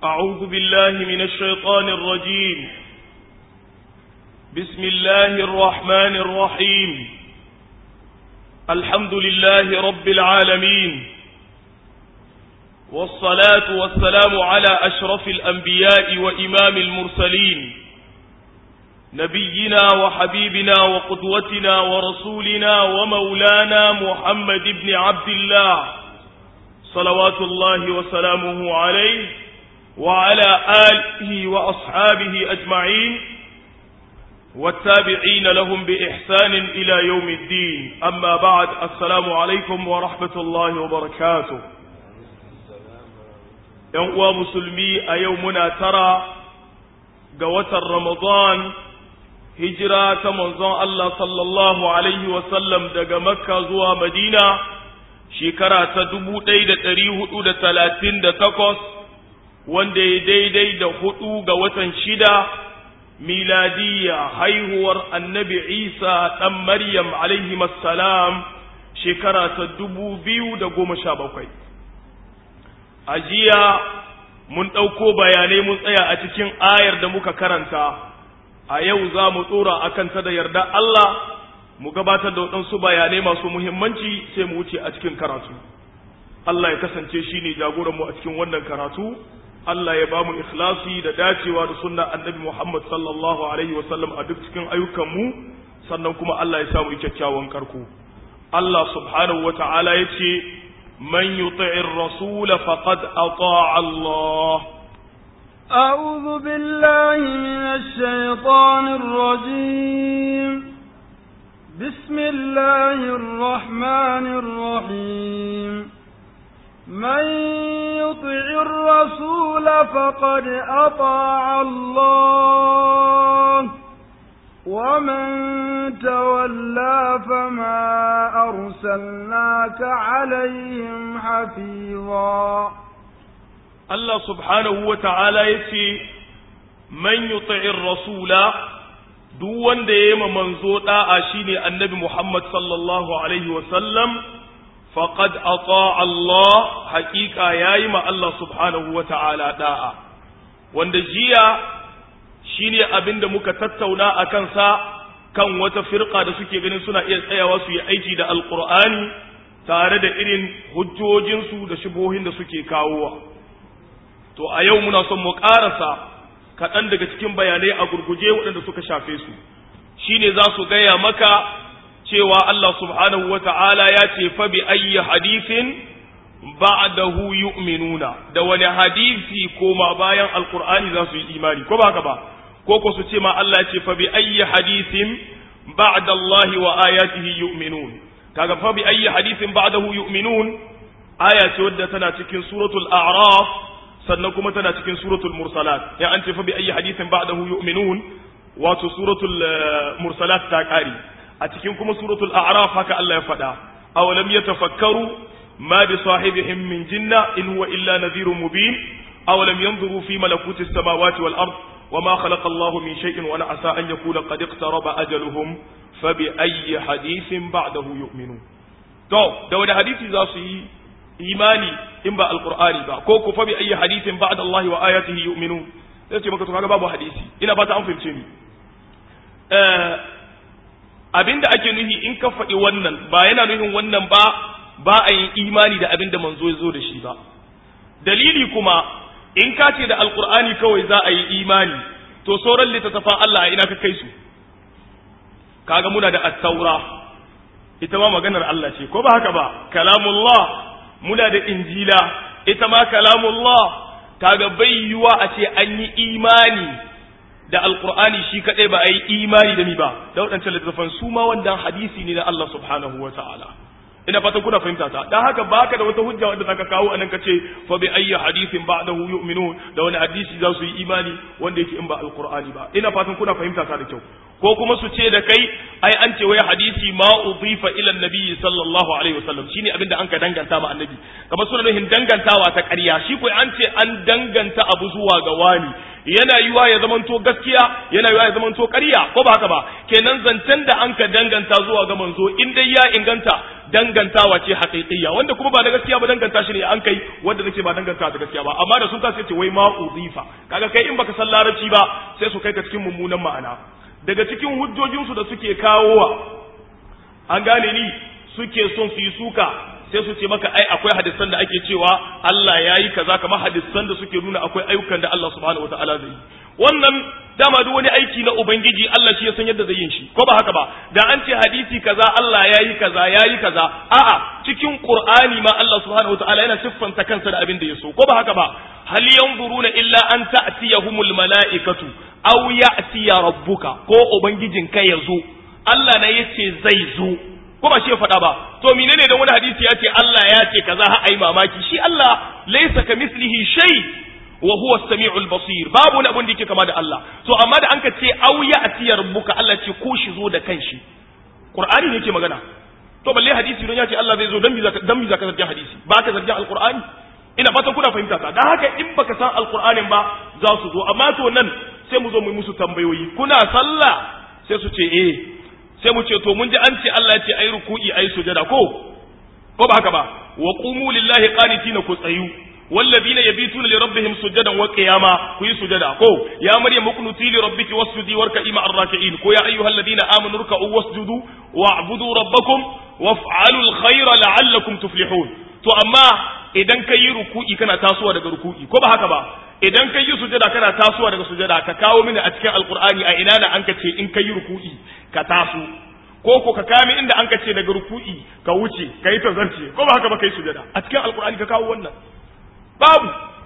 أعوذ بالله من الشيطان الرجيم بسم الله الرحمن الرحيم الحمد لله رب العالمين والصلاة والسلام على أشرف الأنبياء وإمام المرسلين نبينا وحبيبنا وقدوتنا ورسولنا ومولانا محمد بن عبد الله صلوات الله وسلامه عليه وعلى آله وأصحابه أجمعين والتابعين لهم بإحسان إلى يوم الدين أما بعد السلام عليكم ورحمة الله وبركاته يوم مسلمي أيومنا ترى قوة رمضان هجرة منظر الله صلى الله عليه وسلم دق مكة زوى مدينة شكرا تدبو ديد تريه أود ثلاثين دتقص wanda ya daidai da hudu ga watan shida miladiyya haihuwar annabi isa ɗan maryam alaihi salam shekara ta dubu biyu da goma sha bakwai a jiya mun ɗauko bayanai mun tsaya a cikin ayar da muka karanta a yau za mu tsora a kanta da yarda Allah mu gabatar da waɗansu bayanai masu muhimmanci sai mu wuce a cikin karatu Allah ya kasance shi ne jagoranmu a cikin wannan karatu Allah ya ba mu ikhlasi da dacewa da sunna annabi Muhammad sallallahu alaihi wasallam a duk cikin ayyukanmu sannan kuma Allah ya samu kyakkyawan karko Allah subhanahu wata'ala ya ce man yuti'ir rasul faqad ata'a Allah أعوذ بالله من الشيطان الرجيم بسم الله الرحمن الرحيم من يطع الرسول فقد أطاع الله ومن تولى فما أرسلناك عليهم حفيظا الله سبحانه وتعالى يتي من يطع الرسول duk wanda ya yi manzo da'a shine annabi Muhammad sallallahu alaihi wasallam faqad ata Allah haƙiƙa yayi ma Allah subhanahu wa ta'ala da'a wanda jiya shine abinda muka tattauna a kansa kan wata firqa da suke ganin suna iya tsayawa su yi aiki da alqur'ani tare da irin hujjojinsu da shubohin da suke kawowa to a yau muna son mu ƙarasa kaɗan daga cikin bayanai a gurguje waɗanda suka shafe su shine za su gaya maka cewa Allah subhanahu wa ta'ala ya ce fa bi ayyi hadisin ba'dahu yu'minuna da wani hadisi koma bayan alqur'ani za su yi imani ko ba haka ba ko ko su ce ma Allah ya ce fa bi ayyi hadisin ba'da Allah wa ayatihi yu'minun kaga fa bi ayyi hadisin ba'dahu yu'minun aya ce wadda tana cikin suratul a'raf sannan kuma tana cikin suratul mursalat ya an ce fa bi ayyi hadisin ba'dahu yu'minun wato suratul mursalat ta kare a cikin kuma suratul a'raf haka Allah ya faɗa awalam yatafakkaru ma bi sahibihim min jinna in huwa illa nadhirun mubin awalam yanzuru fi malakuti samawati wal ard wama khalaqa Allahu min shay'in wa asa an yakuna qad iqtaraba ajaluhum fa bi ayyi hadithin ba'dahu yu'minun to da wani hadisi za su yi imani in ba alqur'ani ba ko ku fa bi ayyi hadithin ba'da Allah wa ayatihi yu'minun sai ce maka to kaga babu hadisi ina fata an fahimce ni eh abinda ake nuhi in ka faɗi wannan ba yana nuhin wannan ba ba a yin imani da abinda manzo ya zo da shi ba dalili kuma in ka ce da alkur'ani kawai za a yi imani to sauran littattafan Allah ina ka kai su kaga muna da at-taura ita ma maganar Allah ce ko ba haka ba kalamullah muna da injila ita ma kalamullah kaga bai yiwa a ce an yi imani da alkur'ani shi kadai ba a yi imani da mi ba da waɗancan littattafan su ma wannan hadisi ne na Allah subhanahu wa ta'ala ina fatan kuna fahimta ta dan haka baka da wata hujja wanda zaka kawo anan kace fa bi ayyi hadithin ba'dahu yu'minun da wani hadisi za su yi imani wanda yake in ba alqur'ani ba ina fatan kuna fahimta ta da kyau ko kuma su ce da kai ai an ce wai hadisi ma udifa ila annabi sallallahu alaihi wasallam shine abinda an ka danganta ma annabi kamar suna nuhin dangantawa ta ƙarya shi ko an ce an danganta abu zuwa ga wani yana yiwa ya zamanto gaskiya yana yiwa ya zamanto ƙarya ko ba haka ba kenan zancen da an ka danganta zuwa ga manzo in dai ya inganta dangantawa ce haƙiƙiyya wanda kuma ba da gaskiya ba danganta shi ne an kai wanda nake ba danganta da gaskiya ba amma da sun kasa ce wai ma uzifa kaga kai in baka san larabci ba sai su kai ka cikin mummunan ma'ana daga cikin hujjojinsu da suke kawowa an gane ni suke son su yi suka sai su ce maka ai akwai hadisan da ake cewa Allah ya yi kaza kamar hadisan da suke nuna akwai ayyukan da Allah subhanahu wataala zai yi wannan dama duk wani aiki na ubangiji Allah shi ya san yadda zai yin shi ko ba haka ba da an ce hadisi kaza Allah ya yi kaza ya yi kaza a'a cikin Qur'ani ma Allah subhanahu wataala yana siffanta kansa da abin da ya so ko ba haka ba hal yanzuruna illa an ta'tiyahumul mala'ikatu aw ya'tiya rabbuka ko ubangijinka ya zo Allah ne yace zai zo ko ba shi ya faɗa ba to menene da wani hadisi ya ce Allah ya ce kaza ha ai mamaki shi Allah laysa kamislihi shay wa huwa as-sami'ul basir babu wani abin da yake kama da Allah to amma da anka ce aw ya'ti rabbuka Allah ce ko shi zo da kanshi Qur'ani ne yake magana to balle hadisi don ya ce Allah zai zo dan bi zaka dan bi zaka zargin hadisi ba ka zargin alqur'ani ina fatan kuna fahimta ta dan haka in baka san alqur'anin ba za su zo amma to nan sai mu zo mu yi musu tambayoyi kuna sallah sai su ce eh sai mu ce to mun ji an ce Allah ya ce ai ruku'i ai sujada ko ko ba haka ba wa qumu lillahi qanitina ku tsayu والذين يبيتون لربهم سجدا وقياما كوي سجدا كو يا مريم اقنتي لربك واسجدي واركعي مع الراكعين كو يا ايها الذين امنوا اركعوا واسجدوا واعبدوا ربكم وافعلوا الخير لعلكم تفلحون to amma idan ka yi ruku'i kana tasowa daga ruku'i ko ba haka ba idan ka yi sujada kana tasowa daga sujada ka kawo mini a cikin alqur'ani a ina da an ka ce in ka yi ruku'i ka taso ko ko ka kame inda an ka ce daga ruku'i ka wuce ka yi tazarce ko ba haka ba kai sujada a cikin alqur'ani ka kawo wannan babu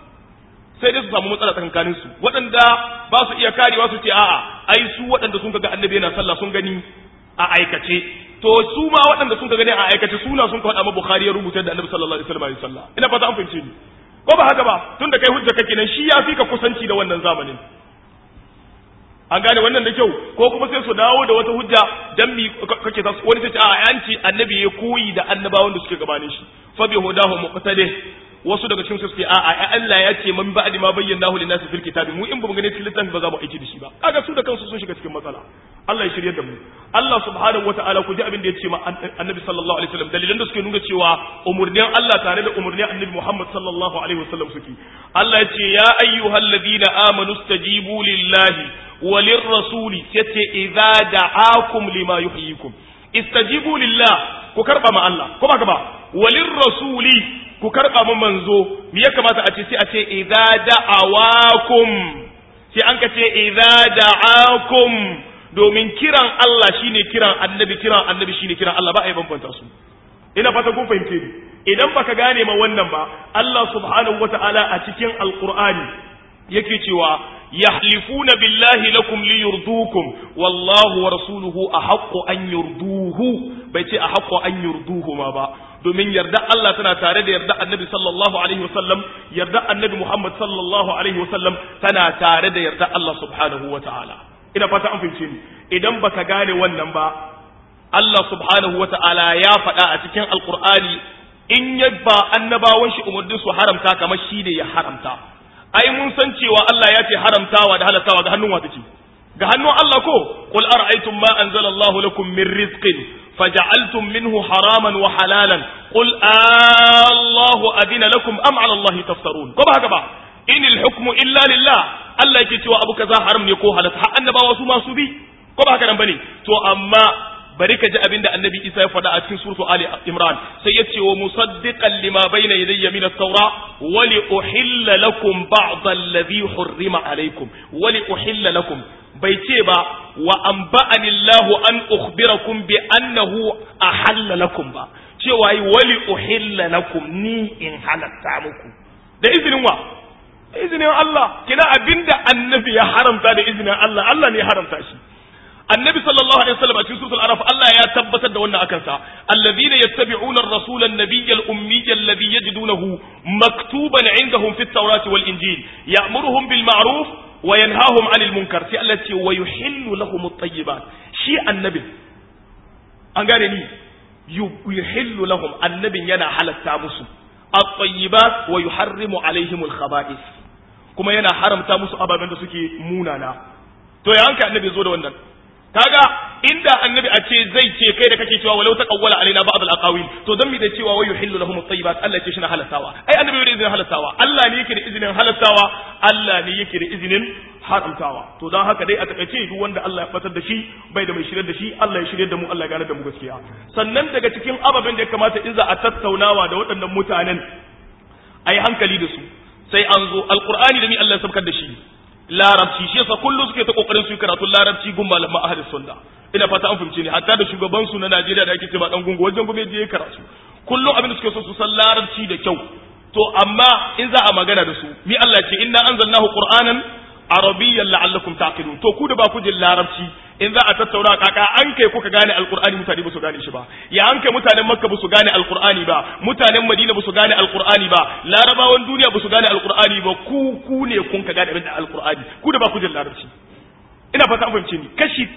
sai dai su samu matsala tsakankanin su waɗanda ba su iya karewa su ce a'a ai su waɗanda sun ga annabi yana sallah sun gani a aikace to su ma waɗanda sun gani a aikace suna sun ka faɗa ma bukhari ya rubuta da annabi sallallahu alaihi wasallam sallah ina fata an fahimce ni ko ba haka ba tunda kai hujja kake nan shi ya fi ka kusanci da wannan zamanin an gane wannan da kyau ko kuma sai su dawo da wata hujja dan mi kake ta wani sai ce a yanci annabi ya koyi da annabawan da suke gabanin shi fa bi hudahu muqtadi wasu daga cikin su suke a'a Allah ya ce man ba'di ma bayyana hu linnasi fil kitabi mu in ba mu gane cikin littafi ba za mu aiki da shi ba kaga su da kansu sun shiga cikin matsala Allah ya shirye da mu Allah subhanahu wataala ku ji abin da ya ce ma annabi sallallahu alaihi wasallam dalilan da suke nuna cewa umurnin Allah tare da umurnin annabi Muhammad sallallahu alaihi wasallam suke Allah ya ce ya ayyuhalladhina amanu stajibu lillahi walir rasuli yace idza da'akum lima yuhyikum istajibu lillah ku karba ma Allah ko ba ka ba walir rasuli ku karɓa mu manzo me ya kamata a ce sai a ce idza da'awakum sai an ka ce idza da'akum domin kiran Allah shine kiran annabi kiran annabi shine kiran Allah ba a yi bambanta su ina fata kun fahimce ni idan baka gane ma wannan ba Allah subhanahu wata'ala a cikin alqur'ani yake cewa yahlifuna billahi lakum liyurdukum wallahu wa rasuluhu ahaqqu an yurduhu bai ce ahaqqu an yurduhu ma ba domin yarda Allah tana tare da yarda annabi sallallahu alaihi wasallam yarda annabi Muhammad sallallahu alaihi wasallam tana tare da yarda Allah subhanahu wa ta'ala ina fata an fahimce ni idan baka gane wannan ba Allah subhanahu wa ta'ala ya faɗa a cikin alqur'ani in ya ba annabawan shi umurnin su haramta kamar shi ne ya haramta ai mun san cewa Allah ya ce haramtawa da halatawa ga hannun wa take ga hannun Allah ko qul ara'aytum ma anzalallahu lakum min rizqin فجعلتم منه حراما وحلالا قل آه الله أذن لكم أم على الله تفترون كما هكذا إن الحكم إلا لله الله يكي توا أبو كذا حرم يكو حلت حق النبا وسو ما سبي كما هكذا بني تو أما bari ka ji abin da annabi Isa ya faɗa a cikin suratu Ali Imran sai ya ce wa musaddiqan lima bayna yadayya min at-taura wa li uhilla lakum ba'd alladhi hurrima alaykum wa li uhilla lakum bai ce ba wa an ba'ani Allah an ukhbirakum bi annahu ahalla lakum ba cewa yi wali uhilla lakum ni in halatta muku da izinin wa izinin Allah kina abinda annabi ya haramta da izinin Allah Allah ne ya haramta shi annabi sallallahu alaihi wasallam a cikin suratul araf Allah ya tabbatar da wannan akan sa alladhina yattabi'una ar-rasul an-nabiy al-ummiy alladhi yajidunahu maktuban 'indahum fit tawrati wal injil ya'muruhum bil ma'ruf wa yanhahum 'anil munkar sai Allah ce wa yuhillu lahum at-tayyibat shi annabi an gane ni yuhillu lahum annabin yana halatta musu at-tayyibat wa yuharrimu 'alayhim al-khaba'ith kuma yana haramta musu ababen da suke munana to ya hanka annabi zo da wannan kaga inda annabi a ce zai ce kai da kake cewa walau taqawwala alaina ba'd al-aqawil to dan mi da cewa wa yuhillu lahum at-tayyibat Allah ce shi na halastawa ai annabi da izinin halastawa Allah ne yake da izinin halastawa Allah ne yake da izinin haramtawa to dan haka dai a takaice duk wanda Allah ya batar da shi bai da mai shiryar da shi Allah ya shiryar da mu Allah ya gane da mu gaskiya sannan daga cikin ababen da ya kamata in za a tattaunawa da waɗannan mutanen ai hankali da su sai an zo alqur'ani da ni Allah ya sabkar da shi larabci shi yasa kullu suke ta kokarin su yi karatun larabci gun malaman ahli sunna ina fata an fahimce ni hatta da shugaban su na Najeriya da ake cewa dan gungu wajen gume je karatu kullum abin da suke so su san larabci da kyau to amma in za a magana da su mi Allah ce inna anzalnahu qur'anan arabiyyan la'allakum taqilun to ku da ba ku jin larabci in za a tattauna kaka an kai kuka gane alqur'ani mutane ba su gane shi ba ya an kai mutanen makka ba su gane alqur'ani ba mutanen madina ba su gane alqur'ani ba larabawan duniya ba su gane alqur'ani ba ku ku ne kun ka gane abin da alqur'ani ku da ba ku jin larabci ina fata an fahimce ni kashi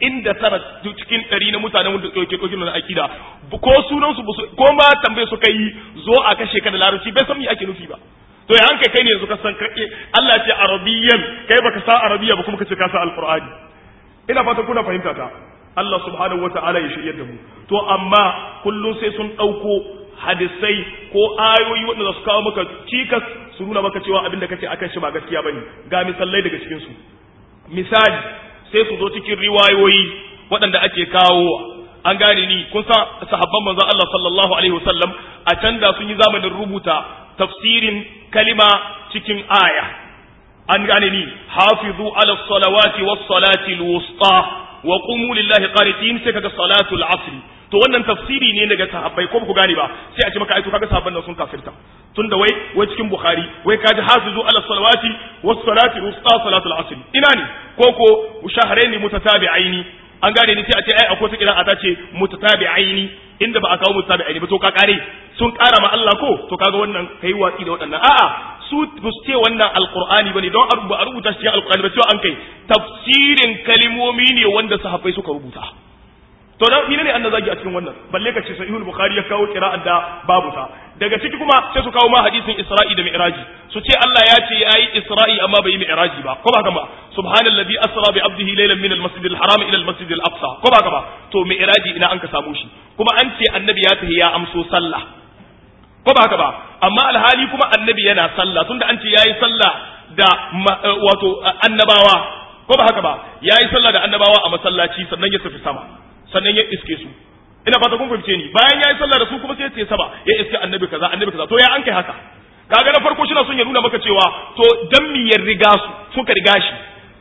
99 cikin 100 na mutanen wanda ke ɗauki na akida ko sunan su ko ma tambaye su kai zo a kashe ka da larabci bai san me ake nufi ba to ya hanka kai ne yanzu ka san Allah ce arabiyyan kai baka sa arabiya ba kuma ka ce ka sa alqur'ani ina fata kuna fahimta ta Allah subhanahu wataala ya shiryar da mu to amma kullun sai sun dauko hadisai ko ayoyi wanda su kawo maka cikas su nuna maka cewa abin da kace akan shi ba gaskiya bane ga misalai daga cikin su misali sai su zo cikin riwayoyi waɗanda ake kawo an gane ni kun san sahabban manzon Allah sallallahu alaihi wasallam a can da sun yi zamanin rubuta tafsirin kalima cikin aya an gane ni hafizu ala salawati was salati alwusta wa qumu lillahi qanitin sai kaga salatul asr to wannan tafsiri ne daga sahabbai ko ba ku gane ba sai a ce maka ai to kaga sahabban nan sun kafirta tunda wai wai cikin bukhari wai kaji hafizu ala salawati was salati alwusta salatul asr ina ne ko ko shahrayn mutatabi'aini an gane ni sai a ce ai akwai ta kira ta ce mutatabi'aini inda ba a kawo mutatabi'aini ba to ka kare sun kara ma Allah ko to kaga wannan kai watsi da waɗannan a'a su ba su ce wannan alqur'ani bane don a rubuta shi cikin alqur'ani ba cewa an kai tafsirin kalimomi ne wanda sahabbai suka rubuta to dan menene annan zagi a cikin wannan balle ka ce sahihul bukhari ya kawo qira'an da babu ta daga ciki kuma sai su kawo ma hadisin isra'i da mi'raji su ce Allah ya ce yayi isra'i amma bai yi mi'raji ba ko ba haka ba subhanallazi asra bi abdihi laylan min al-masjid al-haram ila al-masjid al-aqsa ko ba haka ba to mi'raji ina an ka samu shi kuma an ce annabi ya tafi ya amso sallah ko ba haka ba amma alhali kuma annabi yana sallah tunda an ce yayi sallah da wato annabawa ko ba haka ba yayi sallah da annabawa a masallaci sannan ya tafi sama sannan ya iske su ina fata kun fahimce ni bayan yayi sallah da su kuma sai ya ce sama ya iske annabi kaza annabi kaza to ya an kai haka kaga na farko shi na son ya nuna maka cewa to dan mi ya riga su suka riga shi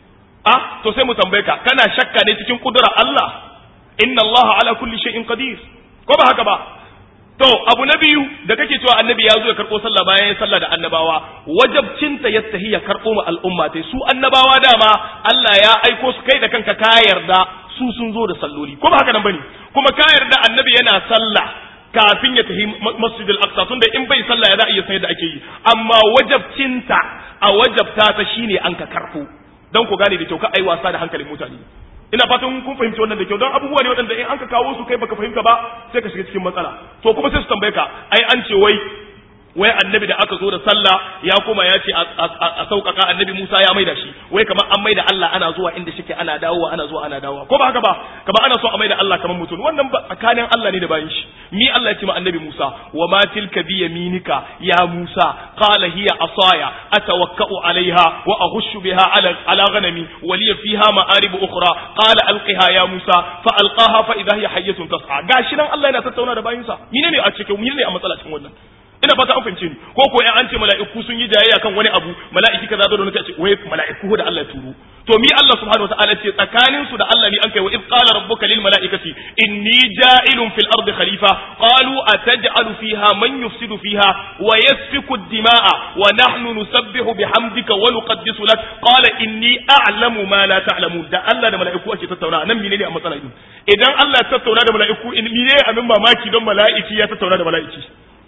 ah to sai mu tambaye ka kana shakka ne cikin kudura Allah inna Allah ala kulli shay'in qadir ko ba haka ba to abu na biyu da kake cewa annabi ya zo ya karɓo sallah bayan ya sallah da annabawa wajabcinta ya tahi ya karɓo ma al'umma tai su annabawa dama Allah ya aiko su kai da kanka ka yarda su sun zo da salloli ko ba haka nan bane kuma ka yarda annabi yana sallah kafin ya tafi masjid al-aqsa tunda in bai sallah ya za a iya san yadda ake yi amma wajabcinta a wajabta ta shine an ka karɓo dan ku gane da kyau ka ai wasa da hankalin mutane ina fatan kun fahimci wannan da kyau don abubuwa ne waɗanda in an ka kawo su kai baka fahimta ba sai ka shiga cikin matsala to kuma sai su tambaye ka ai an ce wai wai annabi da aka zo da sallah ya koma ya ce a sauƙaƙa annabi Musa ya maida shi wai kamar an maida Allah ana zuwa inda shike ana dawowa ana zuwa ana dawowa ko ba haka ba kamar ana so a maida Allah kamar mutum wannan ba tsakanin Allah ne da bayin shi mi Allah ya ce ma annabi Musa wa ma tilka bi yaminika ya Musa qala hiya asaya atawakkau alaiha wa ahushu biha ala ala ghanami wa li fiha ma'arib ukhra qala alqiha ya Musa fa alqaha fa idha hiya hayyatun tas'a gashi nan Allah yana tattauna da bayinsa menene a cikin menene a matsala cikin wannan ina fata an fahimce ni ko ko an ce mala'iku sun yi jayayya kan wani abu mala'iki kaza da wani ce wai mala'iku da Allah turo to mi Allah subhanahu wataala ce tsakanin su da Allah ne an kai wa id qala rabbuka lil mala'ikati inni ja'ilun fil ardi khalifa qalu ataj'alu fiha man yufsidu fiha wa yasfiku ad-dima'a wa nahnu nusabbihu bihamdika wa nuqaddisu lak qala inni a'lamu ma la ta'lamun da Allah da mala'iku ake tattauna nan menene a matsala idan Allah ya tattauna da mala'iku in menene abin mamaki don mala'iki ya tattauna da mala'iki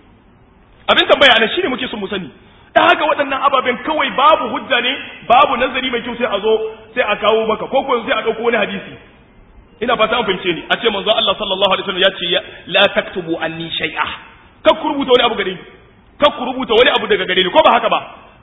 abin tambaya ne shine muke son mu sani ta haka waɗannan ababen kawai babu hujja ne babu nazari mai kyau sai a zo sai a kawo maka ko ko sai a ɗauko wani hadisi ina fata an fahimce ni a ce manzo Allah sallallahu alaihi wasallam ya ce la taktubu anni shay'a kar ku rubuta wani abu gare ni kar ku rubuta wani abu daga gare ni ko ba haka ba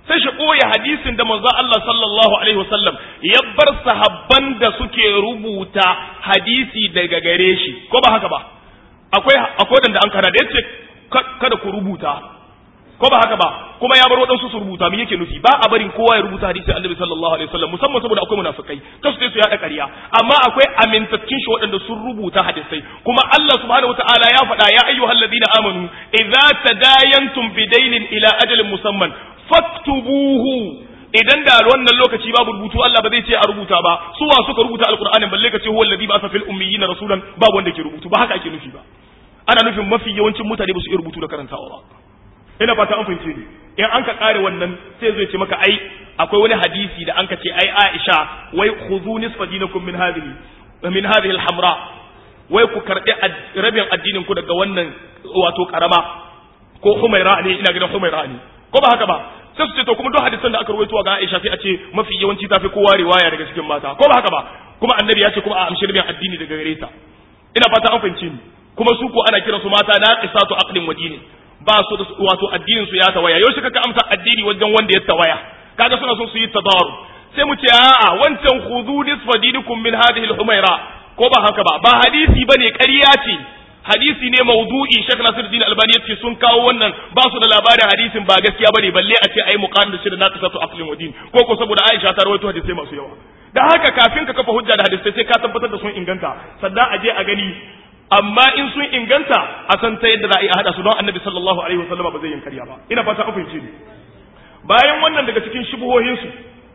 sai shi ɓoye hadisin da manzo Allah sallallahu alaihi wasallam ya bar sahabban da suke rubuta hadisi daga gare shi ko ba haka ba akwai akwai da an kana da yace kada ku rubuta ko ba haka ba kuma ya bar waɗansu su rubuta me yake nufi ba a barin kowa ya rubuta hadisi annabi sallallahu alaihi wasallam musamman saboda akwai munafikai kasu sai su yaɗa ƙarya amma akwai amintattun shi waɗanda sun rubuta hadisai kuma Allah subhanahu wataala ya faɗa ya ayyuhal ladina amanu idza tadayantum bidainin ila ajalin musamman faktubuhu idan da wannan lokaci babu rubutu Allah ba zai ce a rubuta ba su wa suka rubuta alqur'anin balle ka ce huwa alladhi ba'atha fil ummiyina rasulan babu wanda ke rubutu ba haka ake nufi ba ana nufin mafi yawancin mutane ba su iya rubutu da karantawa ba ina fata an fahimce ni in an ka kare wannan sai zai ce maka ai akwai wani hadisi da an ka ce ai Aisha wai khudhu nisfa dinakum min hadhihi min hadhihi al-hamra wai ku karbi rabin addinin ku daga wannan wato karama ko humaira ne ina ganin humaira ne ko ba haka ba sai su ce to kuma duk hadisan da aka rawaito ga Aisha sai a ce mafi yawanci tafi kowa riwaya daga cikin mata ko ba haka ba kuma annabi ya ce kuma a amshi rabin addini daga gare ta ina fata an fahimce ni kuma su ko ana kiransu mata naqisatu aqlin wa dinin ba su da wato addinin su ya tawaya yau kaka amsa addini wajen wanda ya tawaya kaga suna so su yi tadaru sai mu ce a'a wancan khudhu nisfa dinikum min hadhihi al-humaira ko ba haka ba ba hadisi bane ƙarya ce hadisi ne maudu'i Sheikh Nasiruddin Albani yace sun kawo wannan ba su da labarin hadisin ba gaskiya bane balle a ce ai muqamin da shi da naqisatu aqlin wa din ko ko saboda Aisha ta rawaito hadisi masu yawa da haka kafin ka kafa hujja da hadisi sai ka tabbatar da sun inganta sannan a je a gani amma in sun inganta a san ta yadda za a yi a haɗa su don annabi sallallahu alaihi wasallam ba zai yin karya ba ina fata an fahimce ni bayan wannan daga cikin shubuhohinsu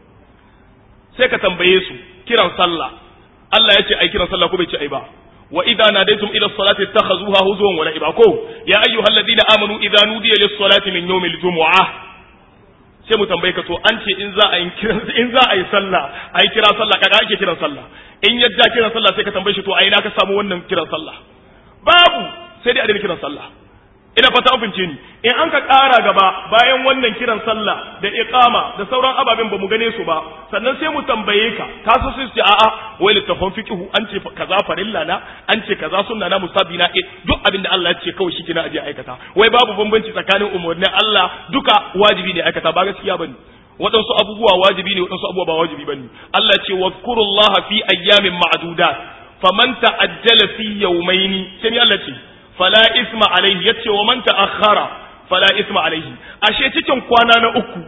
sai ka tambaye su kiran sallah Allah ya ce ai kiran sallah ko bai ce ai ba wa idza nadaytum ila salati ittakhazuha huzwan wa la'iba ko ya ayyuhalladhina amanu idza nudiya lis salati min yawmil jumu'ah sai mu tambaye ka to an ce in za a yi kiran in za a yi sallah a yi kira sallah kaga ake kiran sallah in yadda kiran sallah sai ka tambaye shi to a ina ka samu wannan kiran sallah babu sai dai a daina kiran sallah ina fata an fince ni in an ka ƙara gaba bayan wannan kiran sallah da iqama da sauran ababen ba mu gane su ba sannan sai mu tambaye ka ka so sai ce a'a wai littafin fiqhu an ce kaza farilla na an ce kaza sunna na musabi na duk abin da Allah ya ce kawai shi kina aje aikata wai babu bambanci tsakanin umarnin Allah duka wajibi ne aikata ba gaskiya bane waɗansu abubuwa wajibi ne waɗansu abubuwa ba wajibi bane Allah ce wazkurullaha fi ayyamin ma'dudat faman ta'ajjala fi yawmaini sai Allah ce fala isma alaihi yace wa man ta'akhkhara fala isma alaihi ashe cikin kwana na uku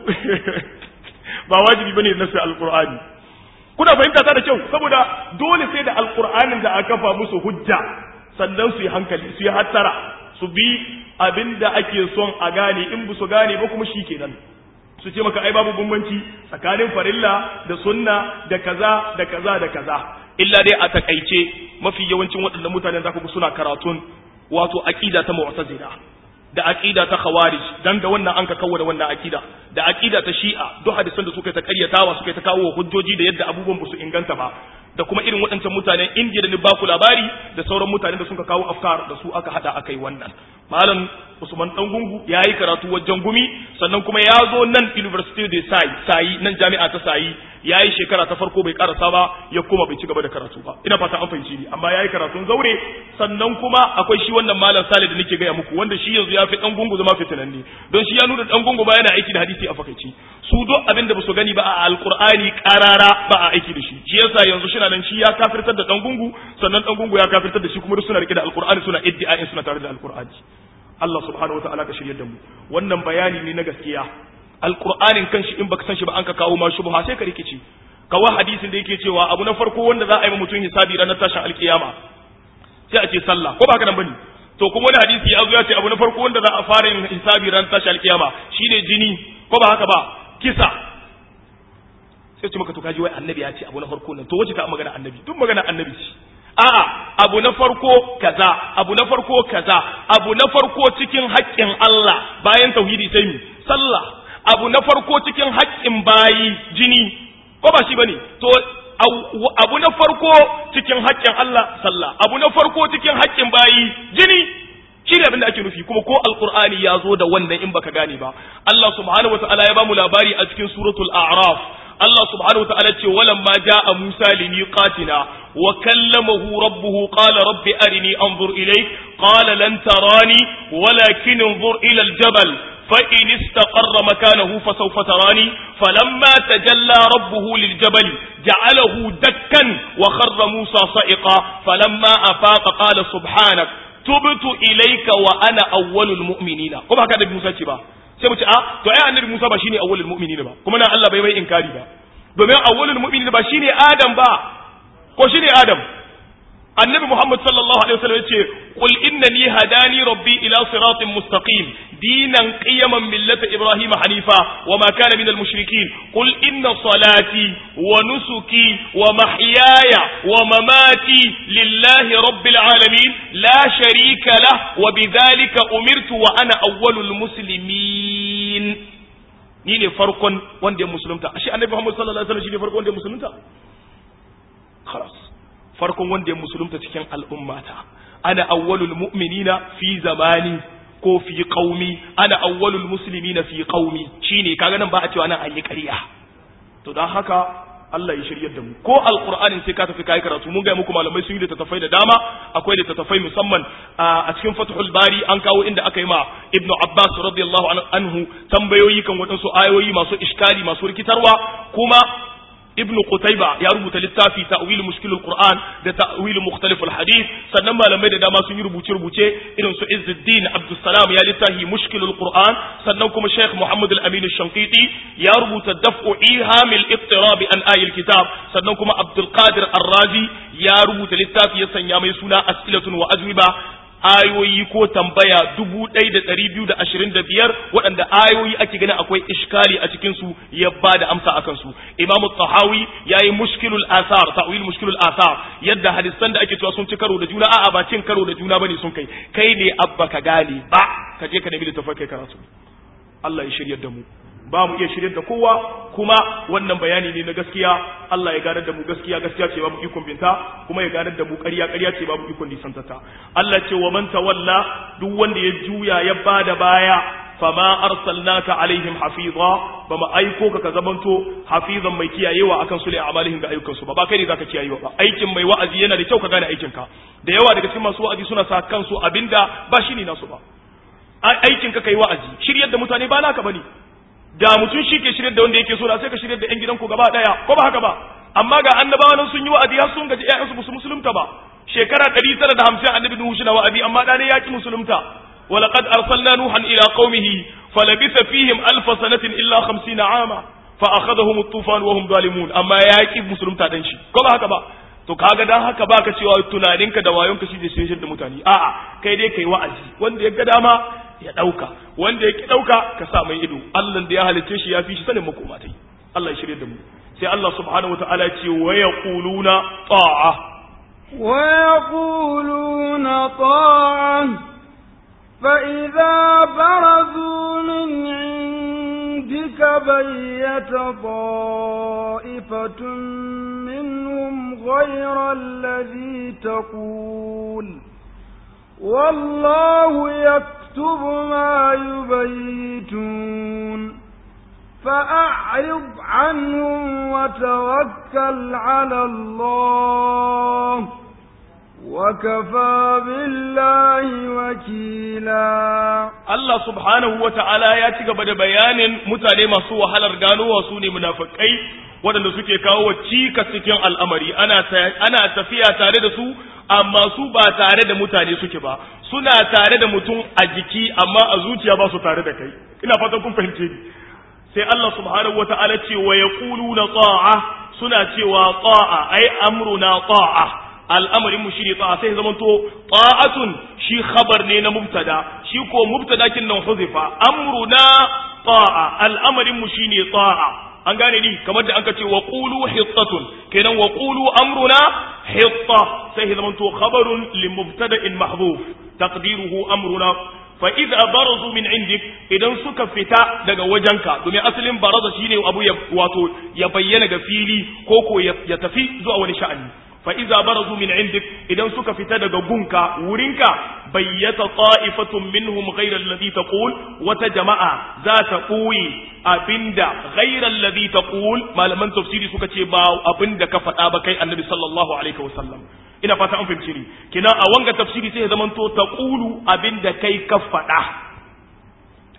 ba wajibi bane nasu alqur'ani kuna fahimta ta da kyau saboda dole sai da alqur'anin da aka kafa musu hujja sannan su yi hankali su yi hattara su bi abinda ake son a gane in bu su gane ba kuma shikenan su ce maka ai babu bambanci tsakanin farilla da sunna da kaza da kaza da kaza illa dai a takaice mafi yawancin waɗannan mutanen za ku suna karatun wato aqida ta mu'tazila da aqida ta khawarij dan da wannan an ka kawo da wannan aqida da aqida ta shi'a duk hadisan da suka ta karyatawa suka ta kawo hujjoji da yadda abubuwan ba su inganta ba da kuma irin waɗancan mutanen indiya da ni baku labari da sauran mutanen da suka kawo afkar da su aka hada aka yi wannan malam usman dan gungu ya yi karatu wajen gumi sannan kuma ya zo nan university de sai sayi nan jami'a ta sayi ya yi shekara ta farko bai karasa ba ya kuma bai ci gaba da karatu ba ina fata an fahimci ni amma ya yi karatun zaure sannan kuma akwai shi wannan malam sale da nake gaya muku wanda shi yanzu ya fi dan gungu zama fitinanne don shi ya nuna dan gungu ba yana aiki da hadisi a fakaici su duk abin da ba su gani ba a alqur'ani karara ba a aiki da shi shi yasa yanzu shi nan shi ya kafirtar da dan gungu sannan dan gungu ya kafirtar da shi kuma duk suna rike da alqur'ani suna iddia'in suna tare da alqur'ani Allah subhanahu wa ta'ala ka shirye da mu wannan bayani ne na gaskiya alqur'anin kanshi in baka san shi ba an ka kawo ma shubha sai ka rikici kawo hadisin da yake cewa abu na farko wanda za a yi mutum hisabi ranar tashin alkiyama sai a ce sallah ko ba haka nan bane to kuma wani hadisi ya zo ya ce abu na farko wanda za a fara yin hisabi ranar tashin alkiyama shine jini ko ba haka ba kisa sai ce maka to kaji wai annabi ya ce abu na farko nan to wace ta magana annabi duk magana annabi ce a'a abu na farko kaza abu na farko kaza abu na farko cikin haƙƙin Allah bayan tauhidi sai mi sallah abu na farko cikin haƙƙin bayi jini ko ba shi bane to abu na farko cikin haƙƙin Allah sallah abu na farko cikin haƙƙin bayi jini shi ne abin da ake nufi kuma ko alqur'ani ya zo da wannan in baka gane ba Allah subhanahu wataala ya bamu labari a cikin suratul a'raf Allah subhanahu wataala ce walamma jaa Musa limiqatina wa kallamahu rabbuhu qala rabbi arini anzur ilayk qala lan tarani walakin انظر ila aljabal فإن استقر مكانه فسوف تراني فلما تجلى ربه للجبل جعله دكا وخر موسى صائقا فلما أفاق قال سبحانك تبت إليك وأنا أول المؤمنين كما هكذا موسى تبا sai mu ce a to ai annabi Musa ba shine awwalul mu'minin ba kuma nan Allah bai mai inkari ba domin awwalul mu'minin ba shine Adam ba ko shine Adam annabi Muhammad sallallahu alaihi wasallam yace qul innani hadani rabbi ila siratin mustaqim dinan qiyaman millata ibrahim hanifa wama kana minal mushrikeen qul inna salati wa nusuki wa mahyaya wa mamati lillahi rabbil alamin la sharika lah wa bidhalika umirtu wa ana awwalul muslimin ni ne farkon wanda ya musulunta ashe annabi Muhammad sallallahu alaihi wasallam shine farkon wanda ya musulunta khalas farkon wanda ya musulunta cikin al'ummata ana awwalul mu'minina fi zamani ko fi qaumi ana awwalul muslimina fi qaumi shine kaga nan ba a cewa nan an yi ƙarya to dan haka Allah ya shiryar da mu ko alqur'anin sai ka tafi kai karatu mun ga muku malamai sun yi littattafai da dama akwai littattafai musamman a cikin fathul bari an kawo inda aka yi ma ibnu abbas radiyallahu anhu tambayoyi kan wadansu ayoyi masu iskali masu rikitarwa kuma ibn Qutayba ya rubuta littafi ta'wil mushkil al-Qur'an da ta'wil mukhtalif al-hadith sannan malamai da dama sun yi rubuce rubuce irin su Izzuddin Abdussalam ya littafi mushkil al-Qur'an sannan kuma Sheikh Muhammad al-Amin al-Shanqiti ya rubuta daf'u iham al-iqtirab an ayil kitab sannan kuma Abdul Qadir Ar-Razi ya rubuta littafi ya sanya mai suna as'ilatun wa ajwiba ayoyi ko tambaya dubu ɗaya da ɗari biyu da ashirin da biyar waɗanda ayoyi ake ganin akwai iskali a cikinsu ya ba da amsa a kansu imamu tahawi ya yi mushkilul asar ta'wil mushkilul asar yadda hadisan da ake cewa sun ci karo da juna a'a ba cin karo da juna bane sun kai kai ne abba ka gane ba ka je ka nemi littafin kai karatu Allah ya shiryar da mu ba mu iya shiryar da kowa kuma wannan bayani ne na gaskiya Allah ya ganar da mu gaskiya gaskiya ce babu ikon binta kuma ya ganar da mu ƙarya ƙarya ce babu ikon nisantata Allah ce wa man tawalla duk wanda ya juya ya bada baya fama arsalnaka alaihim hafiza ba mu aiko ka ka zamanto hafizan mai kiyayewa akan su a amalihim da ayyukan su ba ba kai ne zaka kiyayewa ba aikin mai wa'azi yana da kyau ka gane aikin ka da yawa daga cikin masu wa'azi suna sa kansu abinda ba shi ne nasu ba aikin ka kai wa'azi shiryar da mutane ba naka bane da mutum shi ke shirya da wanda yake so da sai ka shirya da yan gidanku gaba daya ko ba haka ba amma ga annabawa nan sun yi wa'azi har sun gaji ƴaƴansu su musulunta ba shekara 950 annabi nuhu shi na wa'azi amma dane ya ki musulunta ولقد أرسلنا نوحا إلى قومه فلبث فيهم ألف سنة إلا خمسين عاما فأخذهم الطوفان وهم ظالمون أما ياكي مسلم تادنشي كما هكذا to kaga dan haka baka cewa tunaninka da wayonka shi zai shirye da mutane a'a kai dai kai wa'azi wanda ya ga dama ya dauka wanda ya ki dauka ka sa mai ido Allah da ya halice shi ya fi shi sanin makoma tai Allah ya shirye da mu sai Allah subhanahu wataala ya ce wa yaquluna ta'a wa yaquluna ta'a فإذا برزوا من عندك بيت طائفة منهم غير الذي تقول والله يكتب ما يبيتون فأعرض عنهم وتوكل على الله وكفى بالله وكيلا Allah subhanahu wa ta'ala ya ci gaba da bayanin mutane masu wahalar ganowa su ne munafikai waɗanda suke kawo wa cika cikin al'amari ana tafiya tare da su amma su ba tare da mutane suke ba suna tare da mutum a jiki amma a zuciya ba su tare da kai ina fatan kun fahimce ni sai Allah subhanahu wa ta'ala ce wa yaquluna ta'a suna cewa ta'a ai amruna ta'a al'amarin mu shine ta'a sai zaman to ta'atun shi khabar ne na mubtada shi ko mubtada kin nan huzifa amruna ta'a al'amarin mu shine ta'a an gane ni kamar da anka ce wa qulu hittatun kenan wa qulu amruna hitta sai zaman to khabarun li mubtada'in mahdhuf taqdiruhu amruna fa idza barazu min indik idan suka fita daga wajenka domin asalin baraza shine abu ya wato ya bayyana ga fili ko ko ya tafi zuwa wani sha'ani fa iza barazu min indik idan suka fita daga gunka wurinka bayyata ta'ifatun minhum ghayra alladhi taqul wata jama'a za ta koyi abinda ghayra alladhi taqul malaman tafsiri suka ce ba abinda ka faɗa ba kai annabi sallallahu alaihi wasallam ina fata an fahimci ni kina a wanga tafsiri sai ya zamanto taqulu abinda kai ka faɗa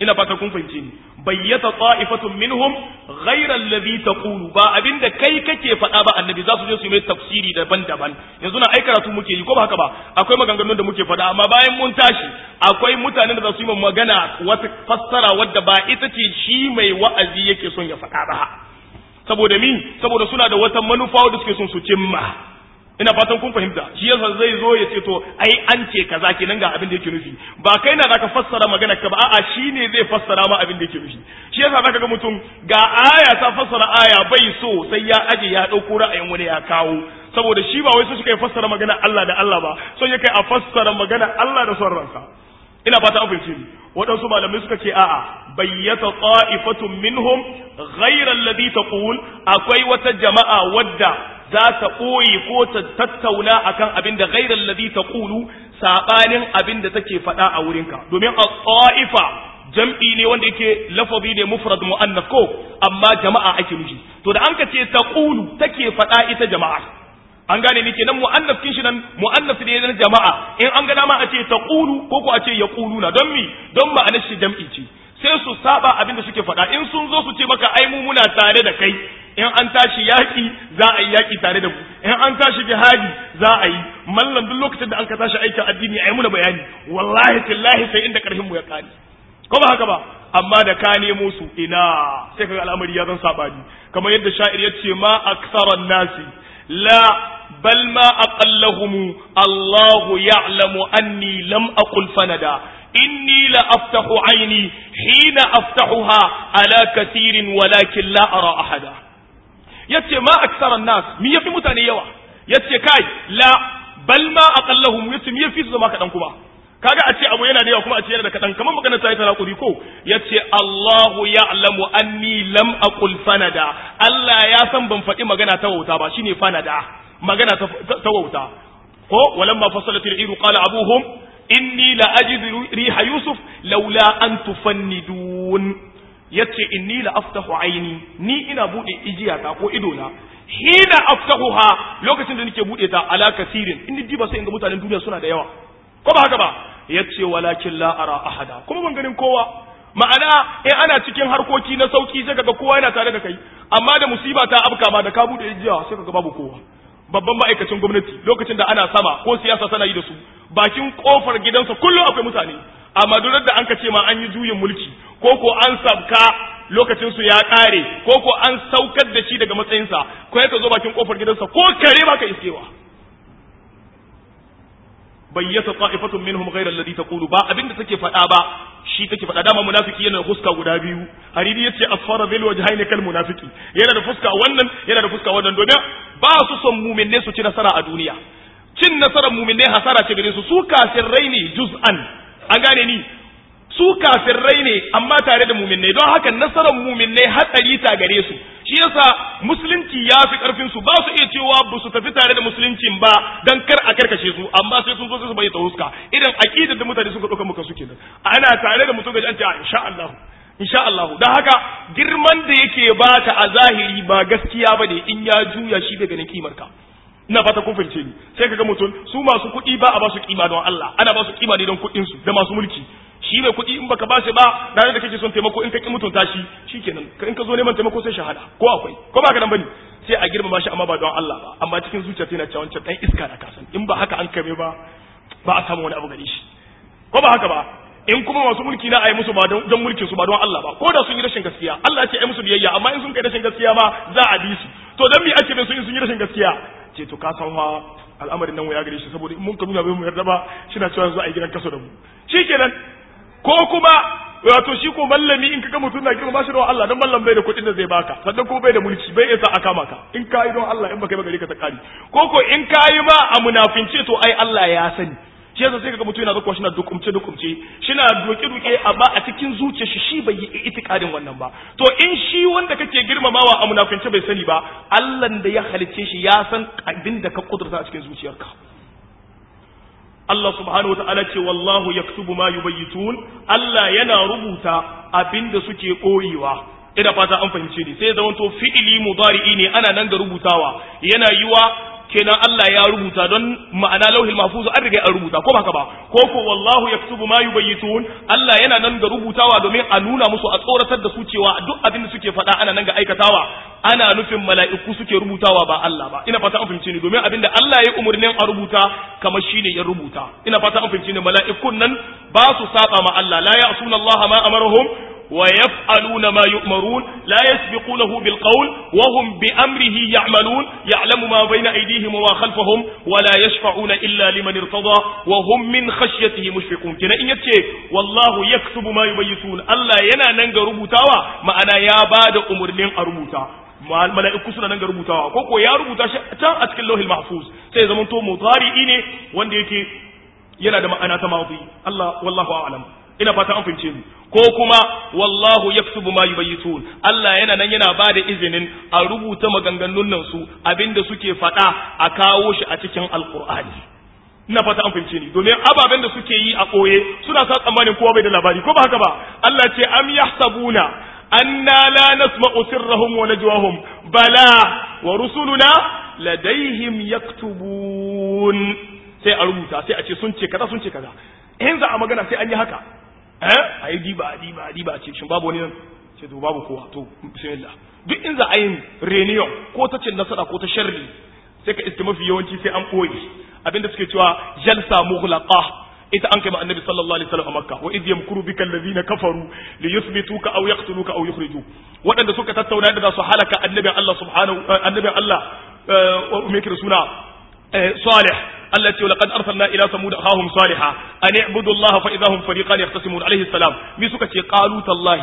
ina fata kun fahimce ni bayyata ta'ifatun minhum ghayra alladhi taqulu ba abinda kai kake faɗa ba annabi za su je su yi mai tafsiri daban-daban yanzu na ai karatu muke yi ko ba haka ba akwai maganganun da muke faɗa amma bayan mun tashi akwai mutanen da za su yi magana wata fassara wadda ba ita ce shi mai wa'azi yake son ya faɗa ba saboda mi saboda suna da wata manufa wadda suke son su cimma ina fatan kun fahimta shi yasa zai zo ya ce to ai an ce kaza kenan ga abin da yake nufi ba kai na zaka fassara magana ka ba a'a shine zai fassara ma abin da yake nufi shi yasa zaka ga mutum ga aya ta fassara aya bai so sai ya aje ya dauko ra'ayin wani ya kawo saboda shi ba wai su suka fassara magana Allah da Allah ba son ya kai a fassara magana Allah da son ransa ina fata an fahimce ni waɗansu malamai suka ce a'a bayyata ta'ifatun minhum ghayra alladhi taqul akwai wata jama'a wadda za ta ɓoye ko ta tattauna akan abin da ghayra alladhi taqulu sabanin abin da take faɗa a wurinka domin a ta'ifa jam'i ne wanda yake lafazi ne mufrad mu'annas ko amma jama'a ake nufi to da an ka ce taqulu take faɗa ita jama'a an gane ni kenan mu'annaf kin shi nan mu'annaf ne na jama'a in an ga dama a ce taqulu ko ko a ce yaquluna don mi don ma'anar shi jam'i ce sai su saba abin da suke faɗa in sun zo su ce maka ai mu muna tare da kai in an tashi yaki za a yi yaki tare da mu in an tashi jihadi za a yi mallan duk lokacin da an ka tashi aikin addini ai muna bayani wallahi tillahi sai inda karfin mu ya kare ko ba haka ba amma da ka nemo su ina sai kaga al'amari ya zan sabani kamar yadda sha'ir ya ce ma aksaran nasi la بل ما أقلهم الله يعلم أني لم أقل فندا إني لأفتح عيني حين أفتحها على كثير ولكن لا أرى أحدا يتي ما أكثر الناس مية في متاني يوا يتي كاي لا بل ما أقلهم يتي مية في زما كدن كما kaga a ce abu yana da yawa kuma a ce yana da kaɗan kamar magana ta yi ta raƙuri ko ya ce Allahu ya'lamu anni lam aqul fanada Allah ya san ban faɗi magana ta wauta ba shine fanada magana ta wauta ko walamma fasalat al-iru qala abuhum inni la ajidu riha yusuf laula an tufannidun yace inni la aftahu aini ni ina bude ijiyata ko ido na hina aftahuha lokacin da nake bude ta ala kasirin in diba sai in ga mutanen duniya suna da yawa ko ba haka ba yace walakin la ara ahada kuma ban ganin kowa ma'ana in ana cikin harkoki na sauki sai kaga kowa yana tare da kai amma da musiba ta afka ma da ka bude ijiya sai kaga babu kowa babban ma'aikacin gwamnati lokacin da ana sama ko siyasa tana yi da su bakin kofar gidansa kullum akwai mutane amma duk da an ka ce ma an yi juyin mulki ko ko an sabka lokacin su ya kare ko ko an saukar da shi daga matsayinsa ko ya ka zo bakin kofar gidansa ko kare baka iskewa bayyata ta'ifatun minhum ghayra alladhi taqulu ba abinda take faɗa ba shi take faɗa dama munafiki yana da fuska guda biyu hariri yace asfara bil wajhaini kal munafiki yana da fuska wannan yana da fuska wannan domin ba su son mu'minne su ci nasara a duniya cin nasarar mu'minne hasara ce gare su su kafirrai ne juz'an an gane ni su kafirrai ne amma tare da mu'minne don haka nasarar mu'minne hatsari ta gare su shi yasa musulunci ya fi karfin su ba su iya cewa ba su tafi tare da musuluncin ba dan kar a karkashe su amma sai sun zo su bayyana huska idan aqidar da mutane suka dauka muka suke nan ana tare da mutum ga an ce insha Allah insha Allah dan haka girman da yake bata a zahiri ba gaskiya bane in ya juya shi daga ganin kimar ka ina fata kun fahimce ni sai kaga mutum su masu kuɗi ba a ba su kima don Allah ana ba su kima ne don kuɗin su da masu mulki shi mai kuɗi in baka bashi ba ranar da kake son taimako in ka ki mutunta shi shikenan in ka zo neman taimako sai shahada ko akwai ko ba ka nan bane sai a girmama shi amma ba don Allah ba amma cikin zuciya tana cewa wancan dan iska da kasan in ba haka an kame ba ba a samu wani abu gare shi ko ba haka ba in kuma masu mulki na ayi musu ba don mulkin su ba don Allah ba ko da sun yi rashin gaskiya Allah ce ayi musu biyayya amma in sun kai rashin gaskiya ma za a bi su to dan me ake bin su in sun yi rashin gaskiya ce to ka san fa al'amarin nan ya gare shi saboda in mun ka nuna bai mu yarda ba shi na cewa yanzu a yi gidan kaso da mu shikenan ko kuma wato shi ko mallami in kaga mutum na girma shi da Allah dan mallam bai da kuɗin da zai baka sannan kuma bai da mulki bai isa aka maka in ka yi don Allah in baka yi ba gare ka ta kari ko ko in ka yi ma a munafince to ai Allah ya sani shi yasa sai kaga mutum yana zakwa shi na dukumce dukumce shi na duke duke amma a cikin zuciyar shi shi bai yi itikadin wannan ba to in shi wanda kake girmamawa a munafince bai sani ba Allah da ya halicce shi ya san abin da ka kudurta a cikin zuciyarka Allah subhanahu wata'ala ce wallahu yaktubu ma yubayyitun Allah yana rubuta abinda suke koyewa ina fata an fahimce ni sai zaman to fi'ili mudari'i ne ana nan da rubutawa yana yiwa kenan Allah ya rubuta don ma'ana lauhil mahfuz an riga an rubuta ko baka ba ko ko wallahu yaktubu ma yubayyitun Allah yana nan ga rubutawa domin a nuna musu a tsoratar da su cewa duk abin da suke faɗa ana nan ga aikatawa ana nufin mala'iku suke rubutawa ba Allah ba ina fata an fahimci ni domin abin da Allah ya umurnin a rubuta kamar shine ya rubuta ina fata an fahimci ni mala'ikun nan ba su saba ma Allah la ya'suna Allah ma amarahum ويفعلون ما يؤمرون لا يسبقونه بالقول وهم بأمره يعملون يعلم ما بين أيديهم وما خلفهم ولا يشفعون إلا لمن ارتضى وهم من خشيته مشفقون كنا إن يتشي والله يكتب ما يبيتون ألا ينا ننجا ربوتاوا ما أنا يا بعد أمر من أربوتا mala'iku suna nan ga rubutawa ko ko ya rubuta shi can a cikin lauhil mahfuz sai zaman to mutari'i ne wanda yake yana da ma'ana ta madi Allah wallahu a'lam ina fata an fahimce mu ko kuma wallahu yaktubu ma yubayyitun Allah yana nan yana ba da izinin a rubuta maganganun nan su abinda suke faɗa a kawo shi a cikin alqur'ani ina fata an fahimce ni domin ababen da suke yi a koye suna sa tsammanin kowa bai da labari ko ba haka ba Allah ce am yahsabuna anna la nasma'u sirrahum wa najwahum bala wa rusuluna ladaihim yaktubun sai a rubuta sai a ce sun ce kaza sun ce kaza in za a magana sai an yi haka eh a yi diba a diba a diba a ce shin babu wani nan ce to babu kowa to bismillah duk in za a yi reunion ko ta cin nasara ko ta sharri sai ka iske mafi yawanci sai an koyi abinda suke cewa jalsa mughlaqa ita an kai ma annabi sallallahu alaihi wasallam a makka wa idh yamkuru bika alladhina kafaru li yuthbituka aw yaqtuluka aw yukhriju wadanda suka tattauna da su halaka annabi Allah subhanahu annabi Allah wa me kira suna صالح التي ولقد أرسلنا إلى ثمود أخاهم صالحا أن اعبدوا الله فإذا هم فريقان يختصمون عليه السلام ميسوكا قالوا تالله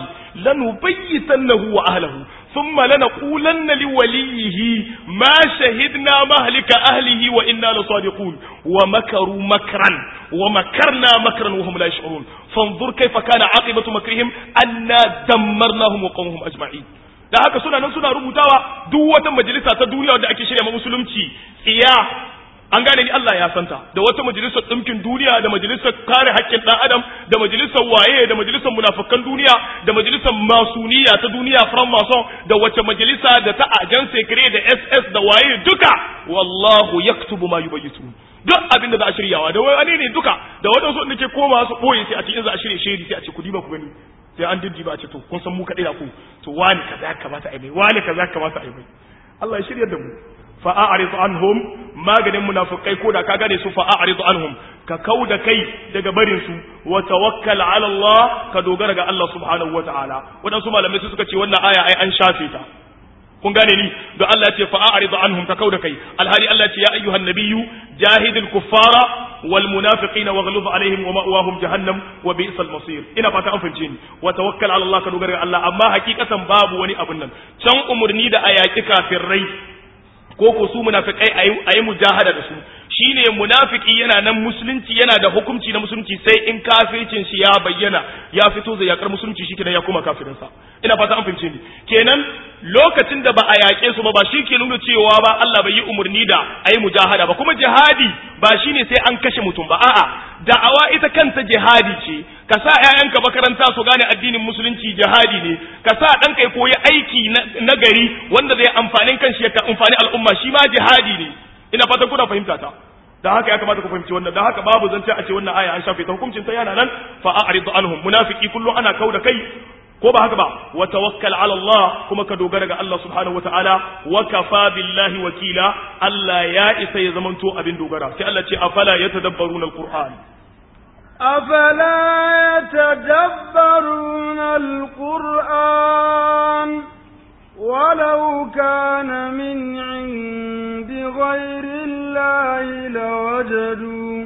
لنبيتنه وأهله ثم لنقولن لوليه ما شهدنا مهلك أهله وإنا لصادقون ومكروا مكرا ومكرنا مكرا وهم لا يشعرون فانظر كيف كان عاقبة مكرهم أنا دمرناهم وقومهم أجمعين da haka suna nan suna rubutawa duk wata majalisa ta duniya wanda ake shirya ma musulunci tsiya an gane ni Allah ya santa da wata majalisar ɗinkin duniya da majalisar kare haƙƙin ɗan adam da majalisar waye da majalisar munafukan duniya da majalisar masuniya ta duniya from mason da wace majalisa da ta ajan sekre da ss da waye duka wallahu yaktubu ma yubayyitu duk abin da za a shiryawa da wani ne duka da waɗansu da ke koma su ɓoye sai a ce in za a shirya shiri sai a ce ku diba ku gani sai an diddiba a ce to kun san mu kaɗai da ku to wani kaza kamata a yi mai wani kaza kamata a yi mai Allah ya shirya da mu fa'a'aridu anhum maganin munafikai ko da ka gane su fa'a'aridu anhum ka kau da kai daga barin su wa tawakkal ala Allah ka dogara ga Allah subhanahu wa ta'ala wadansu malamai suka ce wannan aya ai an shafe ta kun gane ni da Allah ya ce fa'a'aridu anhum ka kau da kai alhali Allah ya ce ya ayyuhan nabiyyu jahidil kuffara wal munafiqina waghlub alaihim wa ma'wahum jahannam wa bi'sal masir ina fata an fahimce ni wa tawakkal ala Allah ka dogara ga Allah amma hakikatan babu wani abun nan can umurni da ayaki kafirai ko ko su munafikai a yi mujahada da su shine munafiki yana nan musulunci yana da hukunci na musulunci sai in kafircin shi ya bayyana ya fito zai yakar musulunci shi kenan ya koma kafirinsa ina fata an fahimce ni kenan lokacin da ba a yaƙe su ba ba shi ke nuna cewa ba Allah bai yi umarni da a yi mujahada ba kuma jihadi ba shine sai an kashe mutum ba a'a da'awa ita kanta jihadi ce ka sa ƴaƴanka makaranta su gane addinin musulunci jihadi ne ka sa ɗanka ya koyi aiki na gari wanda zai amfanin kanshi ya amfani al'umma shi ma jihadi ne ina fatan kuna fahimta ta da haka ya kamata ku fahimci wannan da haka babu zance a ce wannan aya an shafe ta hukuncin ta yana nan fa a'ridu anhum munafiki kullum ana kauda kai ko ba haka ba wa tawakkal ala Allah kuma ka dogara ga Allah subhanahu wataala wa kafa billahi wakila Allah ya isa ya zamanto abin dogara sai Allah ce afala yatadabbaruna alquran أفلا يتدبرون القرآن ولو كان من عند غير الله لوجدوا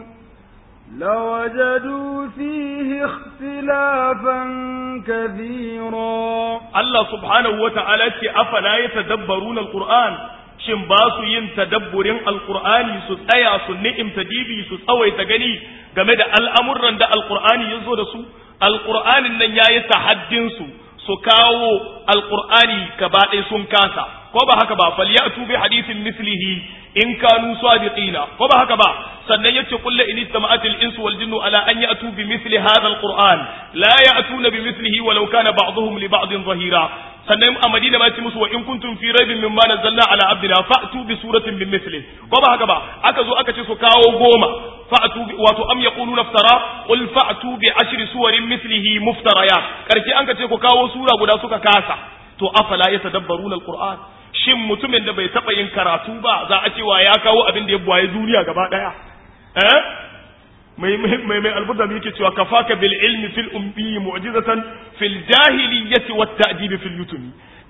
لوجدوا فيه اختلافا كثيرا الله سبحانه وتعالى أفلا يتدبرون القرآن shin ba su yin tadabburin alkur'ani su tsaya su ni'imta dibi su tsawaita gani game da al'amuran da alkur'ani ya zo da su alkur'anin nan ya yi tahaddin su su kawo alkur'ani gaba ɗaya sun kasa ko ba haka ba falyatu bi hadithin mislihi in kanu sadiqina ko ba haka ba sannan yace kullu in istama'at al-insu wal jinnu ala an ya'tu bi misli hadha al-qur'an la ya'tuna bi mislihi walau kana ba'dhum li ba'din zahira sannan a Madina ma ce musu wa in kuntum fi raibin mimma nazzalna ala abdina fa'tu bi suratin min misli ko ba haka ba aka zo aka ce su kawo goma fa'tu bi wato am yaquluna iftara qul fa'tu bi ashri suwarin mislihi muftarayat karshe an ka ce ku kawo sura guda suka kasa to afala yatadabbaruna al-qur'an shin mutumin da bai taɓa yin karatu ba za a cewa ya kawo abin da ya buwaye duniya gaba ɗaya eh mai mai mai alburda yake cewa kafaka bil ilmi fil ummi mu'jizatan fil jahiliyyati wat ta'dib fil yutumi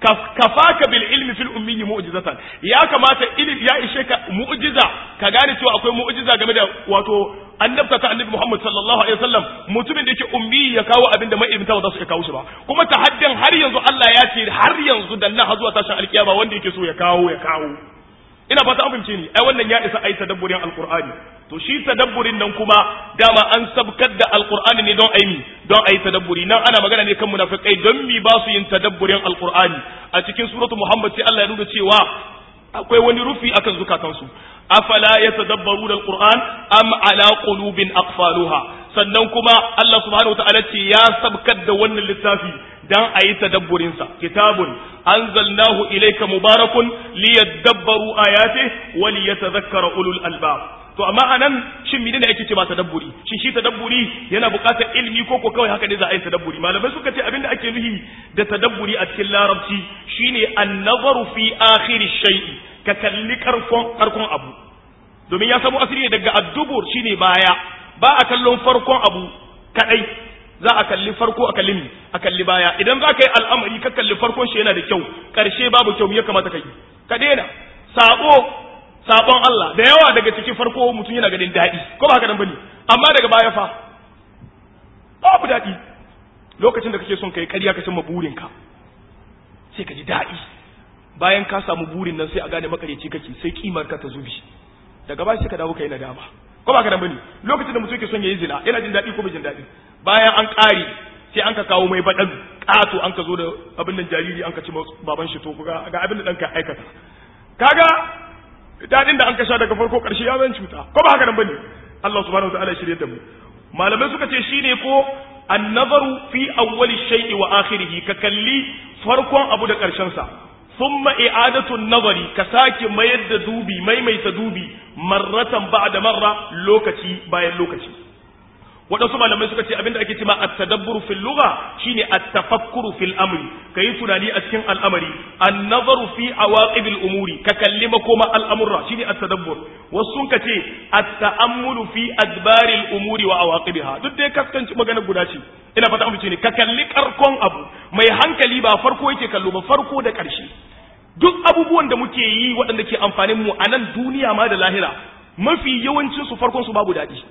kafaka bil ilmi fil ummi mu'jizatan ya kamata ilim ya ishe ka mu'jiza ka gane cewa akwai mu'jiza game da wato annabta ta annabi Muhammad sallallahu alaihi wasallam mutumin da yake ummi ya kawo abin da ma'ilmta ba za su iya kawo shi ba kuma tahaddin har yanzu Allah ya ce har yanzu dan nan har zuwa tashin alkiyama wanda yake so ya kawo ya kawo ina fata an fahimce ni ai wannan ya isa ai tadabburin alqur'ani to shi tadabburin nan kuma dama an sabkar da alqur'ani ne don ai mi don ai tadabburi nan ana magana ne kan munafikai don mi ba su yin tadabburin alqur'ani a cikin suratu muhammad sai Allah ya nuna cewa akwai wani rufi akan zukatansu afala yatadabbaruna alquran am ala qulubin aqfaluha sannan kuma Allah subhanahu wataala ce ya sabkar da wannan littafi dan ayi tadabburin sa kitabun anzalnahu ilayka mubarakun liyadabbaru ayatihi wa liyatadhakkara ulul albab to amma anan shin menene ake ce ba tadabburi shin shi tadabburi yana buƙatar ilimi ko ko kawai haka ne za a yi tadabburi malamai suka ce abinda ake nufi da tadabburi a cikin larabci shine an-nazaru fi akhir shay'i ka kalli karkon karkon abu domin ya samu asiri ne daga addubur shine baya ba a kallon farkon abu kadai za a kalli farko a kalli a kalli baya idan za ka yi al'amari ka kalli farkon shi yana da kyau karshe babu kyau ya kamata ka yi ka daina sabo sabon Allah da yawa daga cikin farko mutum yana ganin daɗi ko ba haka nan bane amma daga baya fa babu daɗi lokacin da kake son kai ƙarya ka cimma burinka sai ka ji daɗi bayan ka samu burin nan sai a gane makareci kake sai kimar ka ta zubi daga baya sai ka dawo kai nadama ko ba ka nan bane lokacin da mutum yake son yayi zina yana jin daɗi ko bai jin daɗi bayan an ƙare sai an ka kawo mai baɗan ƙato an ka zo da abin nan jariri an ka ci baban shi to ga abin da ɗanka aikata kaga dadin da an kasha daga farko karshe ya zan cuta ko ba haka nan bane Allah subhanahu wa ta'ala shirye da mu malamai suka ce shine ko an-nazaru fi awwali shay'i wa akhirih ka kalli farkon abu da karshen sa thumma i'adatu an-nazari ka sake mayar da dubi maimaita dubi marratan ba'da marra lokaci bayan lokaci waɗansu malamai suka ce abinda ake cewa at-tadabbur fil lugha shine at-tafakkuru fil amri kayi tunani a cikin al'amari an-nazaru fi awaqib al-umuri ka kalli makoma al'amurra shine at-tadabbur wasu sun kace at-ta'ammulu fi adbar al-umuri wa awaqibiha duk dai kaskanci magana guda ce ina fata amince ne ka kalli karkon abu mai hankali ba farko yake kallo ba farko da ƙarshe duk abubuwan da muke yi waɗanda ke amfanin mu a nan duniya ma da lahira mafi yawancin su farkon su babu daɗi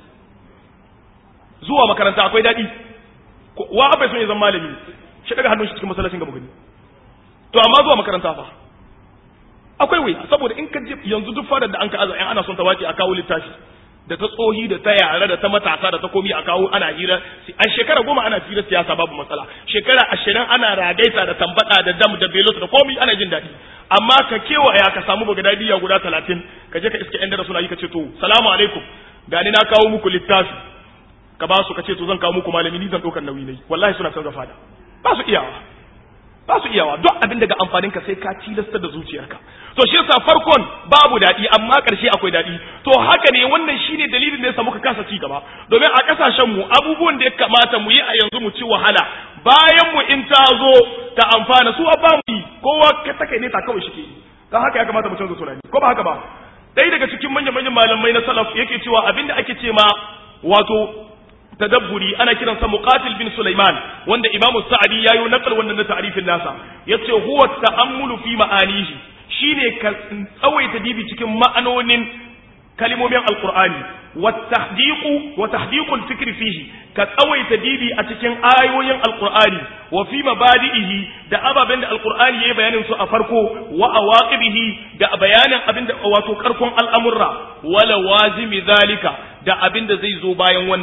zuwa makaranta akwai daɗi wa abai son ya zama malami shi daga hannun shi cikin masallacin gaba gani to amma zuwa makaranta fa akwai wuya saboda in ka je yanzu duk fadar da an ka aza in ana son ta wace a kawo littafi da ta tsohi da ta yara da ta matasa da ta komi a kawo ana hira a shekara goma ana hira siyasa babu matsala shekara ashirin ana ragaita da tambada da dam da belot da komi ana jin daɗi amma ka kewaya ka samu bagadadiya guda talatin ka je ka iska yan dara suna yi ka ce to salamu alaikum gani na kawo muku littafi ka ba su ka ce to zan kawo muku malami ni zan ɗaukar nauyi ne wallahi suna canza fada ba su iyawa ba su iyawa duk abin daga amfanin ka sai ka tilasta da zuciyarka to shi yasa farkon babu daɗi amma ƙarshe akwai daɗi to haka ne wannan shine dalilin da yasa muka kasa ci gaba domin a ƙasashen mu abubuwan da ya kamata mu yi a yanzu mu ci wahala bayan mu in ta zo ta amfana su ba mu yi kowa ta kai ne ta kawai shi ke yi don haka ya kamata mu canza tunani ko ba haka ba ɗaya daga cikin manyan manyan malamai na salaf yake cewa abin da ake ce ma wato tadabburi ana kiransa muqatil bin Sulaiman wanda Imam Sa'di yayi nakal wannan na ta'rifin nasa yace huwa ta'ammulu fi ma'anihi shine ka tsawaita dibi cikin ma'anonin kalimomin alqur'ani wa tahdiqu wa tahdiqu al-fikr fihi ka tsawaita dibi a cikin ayoyin alqur'ani wa fi mabadi'ihi da ababen da alqur'ani yayi bayanin su a farko wa awaqibihi da bayanin abinda wato karkon al'amurra wala wazimi zalika da abinda zai zo bayan wannan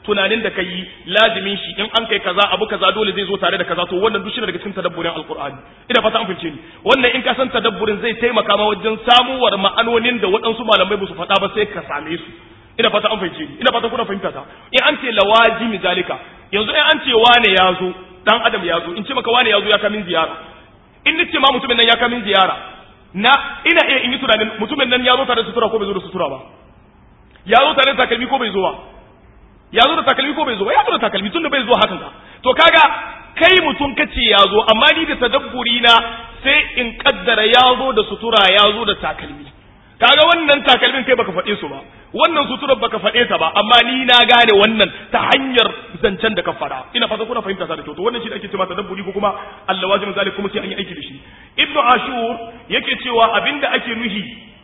tunanin da kai lazimin shi in an kai kaza abu kaza dole zai zo tare da kaza to wannan duk shi daga cikin tadabburin alqur'ani ina fata an fice ni wannan in ka san tadabburin zai taimaka ma wajen samuwar ma'anonin da waɗansu malamai ba su faɗa ba sai ka same su ina fata an fice ni ina fata kuna fahimta ta in an ce lawajimi zalika yanzu in an ce wane ya zo dan adam ya zo in ce maka wane ya zo ya kamin ziyara in ni ce ma mutumin nan ya kamin ziyara na ina iya in yi tunanin mutumin nan ya zo tare da sutura ko bai zo da sutura ba ya zo tare da takalmi ko bai zo ba ya zo da takalmi ko bai zo ba ya zo da takalmi tun da bai zo hakan ka to kaga kai mutum kace ya zo amma ni da tadabburi na sai in kaddara ya zo da sutura ya zo da takalmi kaga wannan takalmin kai baka faɗe su ba wannan suturar baka faɗe ta ba amma ni na gane wannan ta hanyar zancen da ka fara ina fata kuna fahimta sa da kyau to wannan shi da ake cewa tadabburi ko kuma Allah wajibin zalik kuma sai an yi aiki da shi ibnu ashur yake cewa abinda ake nuhi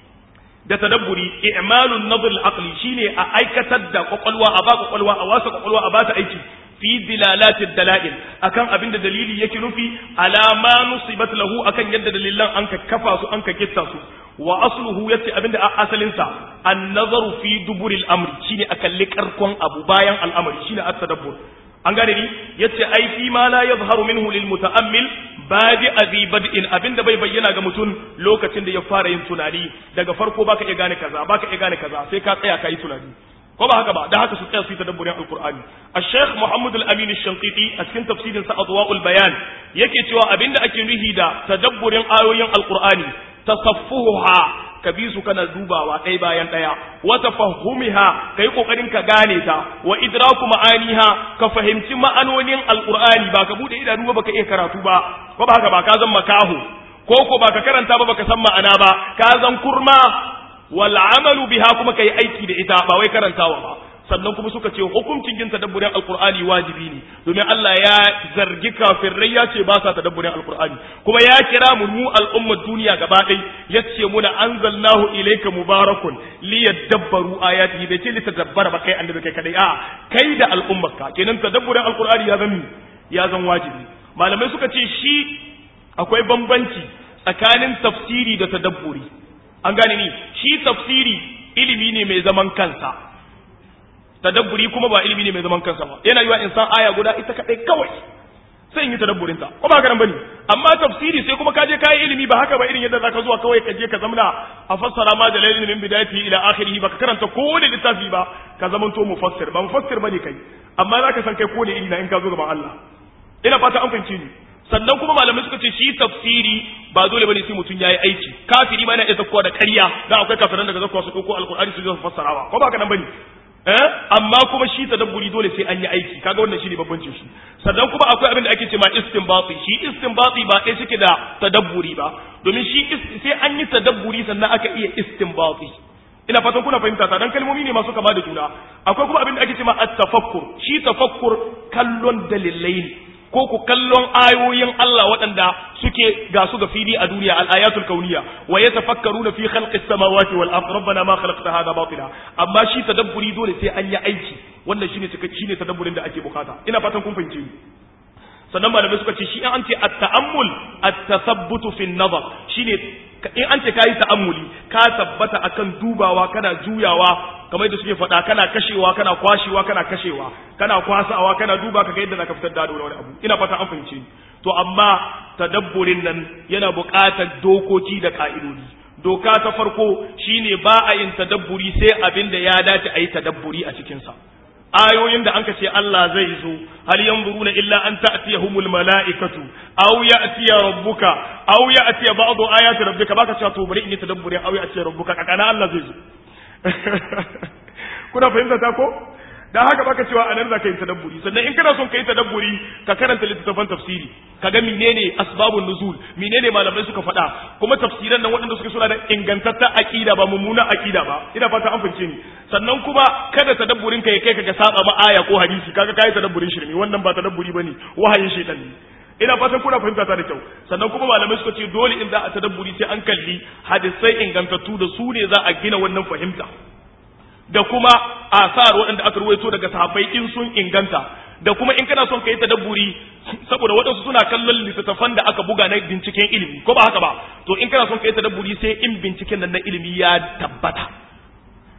da tadabburi i'malun nadr al-aqli shine a aikatar da kwakwalwa a ba kwakwalwa a wasa kwakwalwa a ba ta aiki fi dilalatid dalail akan abinda dalili yake nufi ala ma nusibat lahu akan yadda dalilan an ka kafa su an ka kitta su wa asluhu yace abinda a asalin sa an-nazaru fi duburil amri shine a kalli karkon abu bayan al'amari shine at-tadabbur an gane ni yace ai fi ma la yadhharu minhu lil muta'ammil badi azi bad'in abinda bai bayyana ga mutum lokacin da ya fara yin tunani daga farko baka iya gane kaza baka iya gane kaza sai ka tsaya kai tunani ko ba haka ba da haka su tsaya su yi tadabburin alqur'ani al-sheikh muhammad al-amin al-shanqiti a cikin tafsirin sa adwa'ul bayan yake cewa abinda ake nuhi da tadabburin ayoyin alqur'ani tasaffuha ka bi su kana dubawa ɗaya bayan ɗaya wa tafahhumiha kai kokarin ka gane ta wa idraku ma'aniha ka fahimci ma'anonin alqur'ani ba ka bude idanu ba ka iya karatu ba ko ba haka ba ka zan makahu ko ko ba ka karanta ba baka san ma'ana ba ka zan kurma wal amalu biha kuma kai aiki da ita ba wai karantawa ba sannan kuma suka ce hukuncin yin tadabburin alqur'ani wajibi ne domin Allah ya zargi kafirai ya ce ba sa tadabburin alqur'ani kuma ya kira mu mu al'ummar duniya gaba ɗai ya ce muna anzalnahu ilayka mubarakun liyadabbaru ayatihi bai ce litadabbara ba kai annabi kai kadai a kai da al'ummarka kenan tadabburin alqur'ani ya zan ya zan wajibi malamai suka ce shi akwai bambanci tsakanin tafsiri da tadabburi an gane ni shi tafsiri ilimi ne mai zaman kansa tadabburi kuma ba ilimi ne mai zaman kansa ba yana yiwa insan aya guda ita kadai kawai sai in yi tadabburin ta ko ba haka nan bane amma tafsiri sai kuma ka je kai ilimi ba haka ba irin yadda zaka zuwa kawai ka je ka zamna a fassara ma jalalin min bidayati ila akhirih ba ka karanta ko da littafi ba ka zamanto mufassir ba mufassir bane kai amma zaka san kai ko da iri na in ka zo gaban Allah ina fata an fahimci ni sannan kuma malamai suka ce shi tafsiri ba dole bane sai mutum yayi aiki kafiri ma yana iya zakkuwa da ƙarya dan akwai kafiran daga zakkuwa su dauko alqur'ani su zo fassarawa ko ba haka nan bane eh amma kuma shi tadabburi dole sai an yi aiki kaga wannan shine babbancin shi sannan kuma akwai abin da ake cewa istinbati shi istinbati ba ɗaya suke da tadabburi ba domin shi sai an yi tadabburi sannan aka iya istinbati ina fatan kuna fahimta ta dan kalmomi ne masu kama da juna akwai kuma abin da ake cewa at-tafakkur shi tafakkur kallon dalilai ne ko ku kallon ayoyin Allah waɗanda suke ga su ga fili a duniya al-ayatul kauniyya wa yatafakkaruna fi khalqis samawati wal ard rabbana ma khalaqta hadha batila amma shi tadabburi dole sai an yi aiki wannan shine shine tadabburin da ake bukata ina fatan kun fahimce ni sannan malamai suka ce shi in an ce at-ta'ammul at-tathabbutu fi an-nazar shine in an ce kayi ta'ammuli ka tabbata akan dubawa kana juyawa kamar yadda suke faɗa kana kashewa kana kwashewa kana kashewa kana kwasawa kana duba kaga yadda zaka fitar da wani abu ina fata an fahimce ni to amma tadabburin nan yana buƙatar dokoki da ka'idodi doka ta farko shine ba a yin tadabburi sai abin da ya dace a yi tadabburi a cikinsa ayoyin da anka ce Allah zai zo hal yanzuruna illa an ta'tiyahumul mala'ikatu aw ya'tiya rabbuka aw ya'tiya ba'du ayati rabbika baka cewa to bari in yi tadabburin aw ya'tiya rabbuka kakana Allah zai zo kuna fahimta ta ko dan haka baka cewa anan zaka yi tadabburi sannan in kana son ka yi tadabburi ka karanta littattafan tafsiri ka ga menene asbabun nuzul menene malamai suka faɗa kuma tafsiran nan waɗanda suke suna da ingantaccen aqida ba mummuna aqida ba ina fata an fahimce ni sannan kuma kada tadabburin ka ya kai ka ga saba ma aya ko hadisi kaga kai tadabburin shirme wannan ba tadabburi bane wahayin shaytan ne ina fatan kuna fahimta ta da kyau sannan kuma malamai suka ce dole in za a tadabburi sai an kalli hadisai ingantattu da su ne za a gina wannan fahimta da kuma asar waɗanda aka ruwaito daga sahabbai in sun inganta da kuma in kana son ka yi tadabburi saboda waɗansu suna kallon littattafan da aka buga na binciken ilimi ko ba haka ba to in kana son ka yi tadabburi sai in binciken nan na ilimi ya tabbata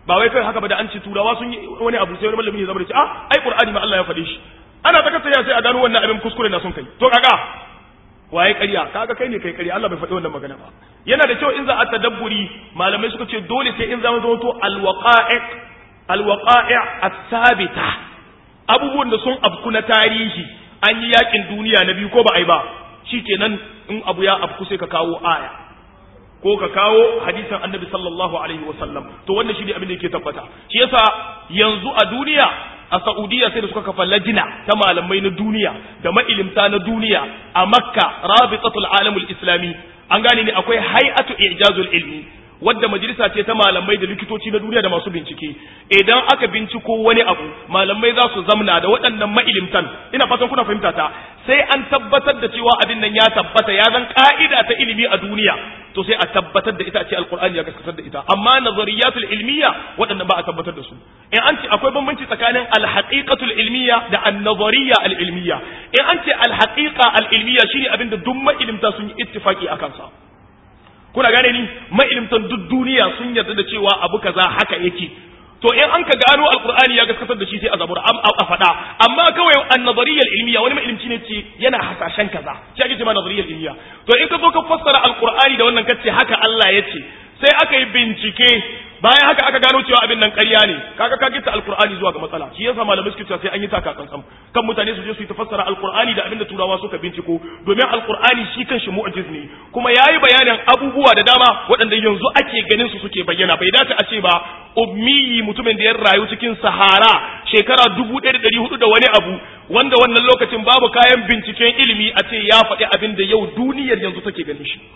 ba wai kai haka ba da an ce turawa sun yi wani abu sai wani malami ya zama da ce ah ai qur'ani ma Allah ya faɗe shi ana ta kasa sai a gano wannan abin kuskure na sun kai to kaga waye ƙarya kaga kai ne kai ƙarya Allah bai faɗi wannan magana ba yana da kyau in za a tadabburi malamai suka ce dole sai in zama zama to alwaqa'i alwaqa'i as-sabita abubuwan da sun abku na tarihi an yi yakin duniya na biyu ko ba ai ba shikenan in abu ya abku sai ka kawo aya ko ka kawo hadisan annabi sallallahu alaihi wasallam to wannan shi ne abin da yake tabbata shi yasa yanzu a duniya a Saudiya sai da suka kafa lajina ta malamai na duniya da ma'ilimta na duniya a Makka Rabitatul Alamul Islami an gane ne akwai hay'atu ijazul ilmi wadda majalisa ce ta malamai da likitoci na duniya da masu bincike idan aka binciko wani abu malamai za su zamna da waɗannan ma'ilimtan ina fatan kuna fahimta ta sai an tabbatar da cewa abin nan ya tabbata ya zan ka'ida ta ilimi a duniya to sai a tabbatar da ita ce alqur'ani ya gaskatar da ita amma nazariyatul ilmiya waɗannan ba a tabbatar da su in an ce akwai bambanci tsakanin alhaqiqatul ilmiya da an-nazariyya al-ilmiya in an ce alhaqiqa al-ilmiya shine abin da duk ma'ilimta sun yi ittifaki akan sa kuna gane ni ma'ilimtan duk duniya sun yarda da cewa abu kaza haka yake to in an ka gano alqur'ani ya gaskatar da shi sai a zabura a faɗa amma kawai an-nazariyyal ilmiya wani mailimci ne ce yana hasashen kaza shi ake cewa nazariyyal ilmiya to in ka zo ka fassara alqur'ani da wannan kace haka Allah ya ce sai aka yi bincike bayan haka aka gano cewa abin nan ƙarya ne kaga ka gita alqur'ani zuwa ga matsala shi yasa malamai suke cewa sai an yi taka tsantsan kan mutane su je su yi tafassara alqur'ani da abin da turawa suka binciko domin alqur'ani shi kanshi mu'jiz ne kuma yayi bayanin abubuwa da dama waɗanda yanzu ake ganin su suke bayyana bai dace a ce ba ummiyi mutumin da ya rayu cikin sahara shekara dubu ɗaya da ɗari hudu da wani abu wanda wannan lokacin babu kayan binciken ilimi a ce ya faɗi abin da yau duniyar yanzu take ganin shi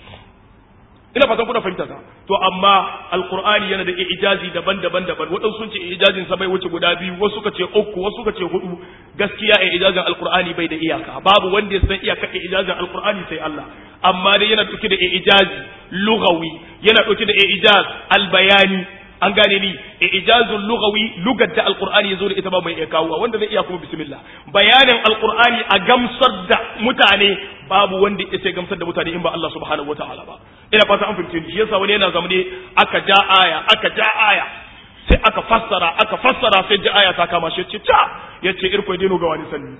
ina fatan kuna fahimta ta to amma alqur'ani yana da ijazi daban-daban daban wadansu sun ce ijazin sa bai wuce guda biyu wasu suka ce uku wasu suka ce hudu gaskiya ijazin alqur'ani bai da iyaka babu wanda ya san iyaka ijazin alqur'ani sai Allah amma dai yana dauke da ijazi lughawi yana dauke da ijaz albayani an gane ni ijazul lughawi lugar da alqur'ani yazo da ita ba mai iya kawo wanda zai iya kuma bismillah bayanin alqur'ani a gamsar da mutane babu wanda ya sai gamsar da mutane in ba Allah subhanahu wataala ba ina fata an fahimce ni shi yasa wani yana zamane aka ja aya aka ja aya sai aka fassara aka fassara sai ji aya ta kama shi yace ta yace irko dino ga wani sanni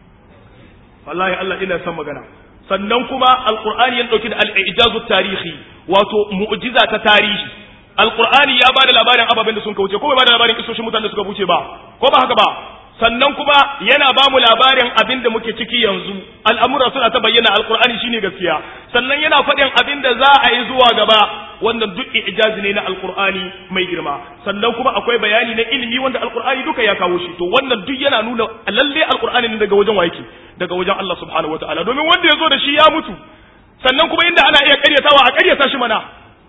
wallahi Allah ina son magana sannan kuma alqur'ani ya dauki da al-ijazu tarihi wato mu'jiza ta tarihi alqur'ani ya bada labarin ababen da sun kauce ko bai bada labarin kisoshin mutanen da suka wuce ba ko ba haka ba sannan kuma yana ba mu labarin abin da muke ciki yanzu al'amura suna ta bayyana alqur'ani shine gaskiya sannan yana faɗin abin da za a yi zuwa gaba wannan duk ijazi ne na alqur'ani mai girma sannan kuma akwai bayani na ilimi wanda alqur'ani duka ya kawo shi to wannan duk yana nuna lalle alqur'ani ne daga wajen wake daga wajen Allah subhanahu wataala domin wanda ya zo da shi ya mutu sannan kuma inda ana iya karyatawa a karyata shi mana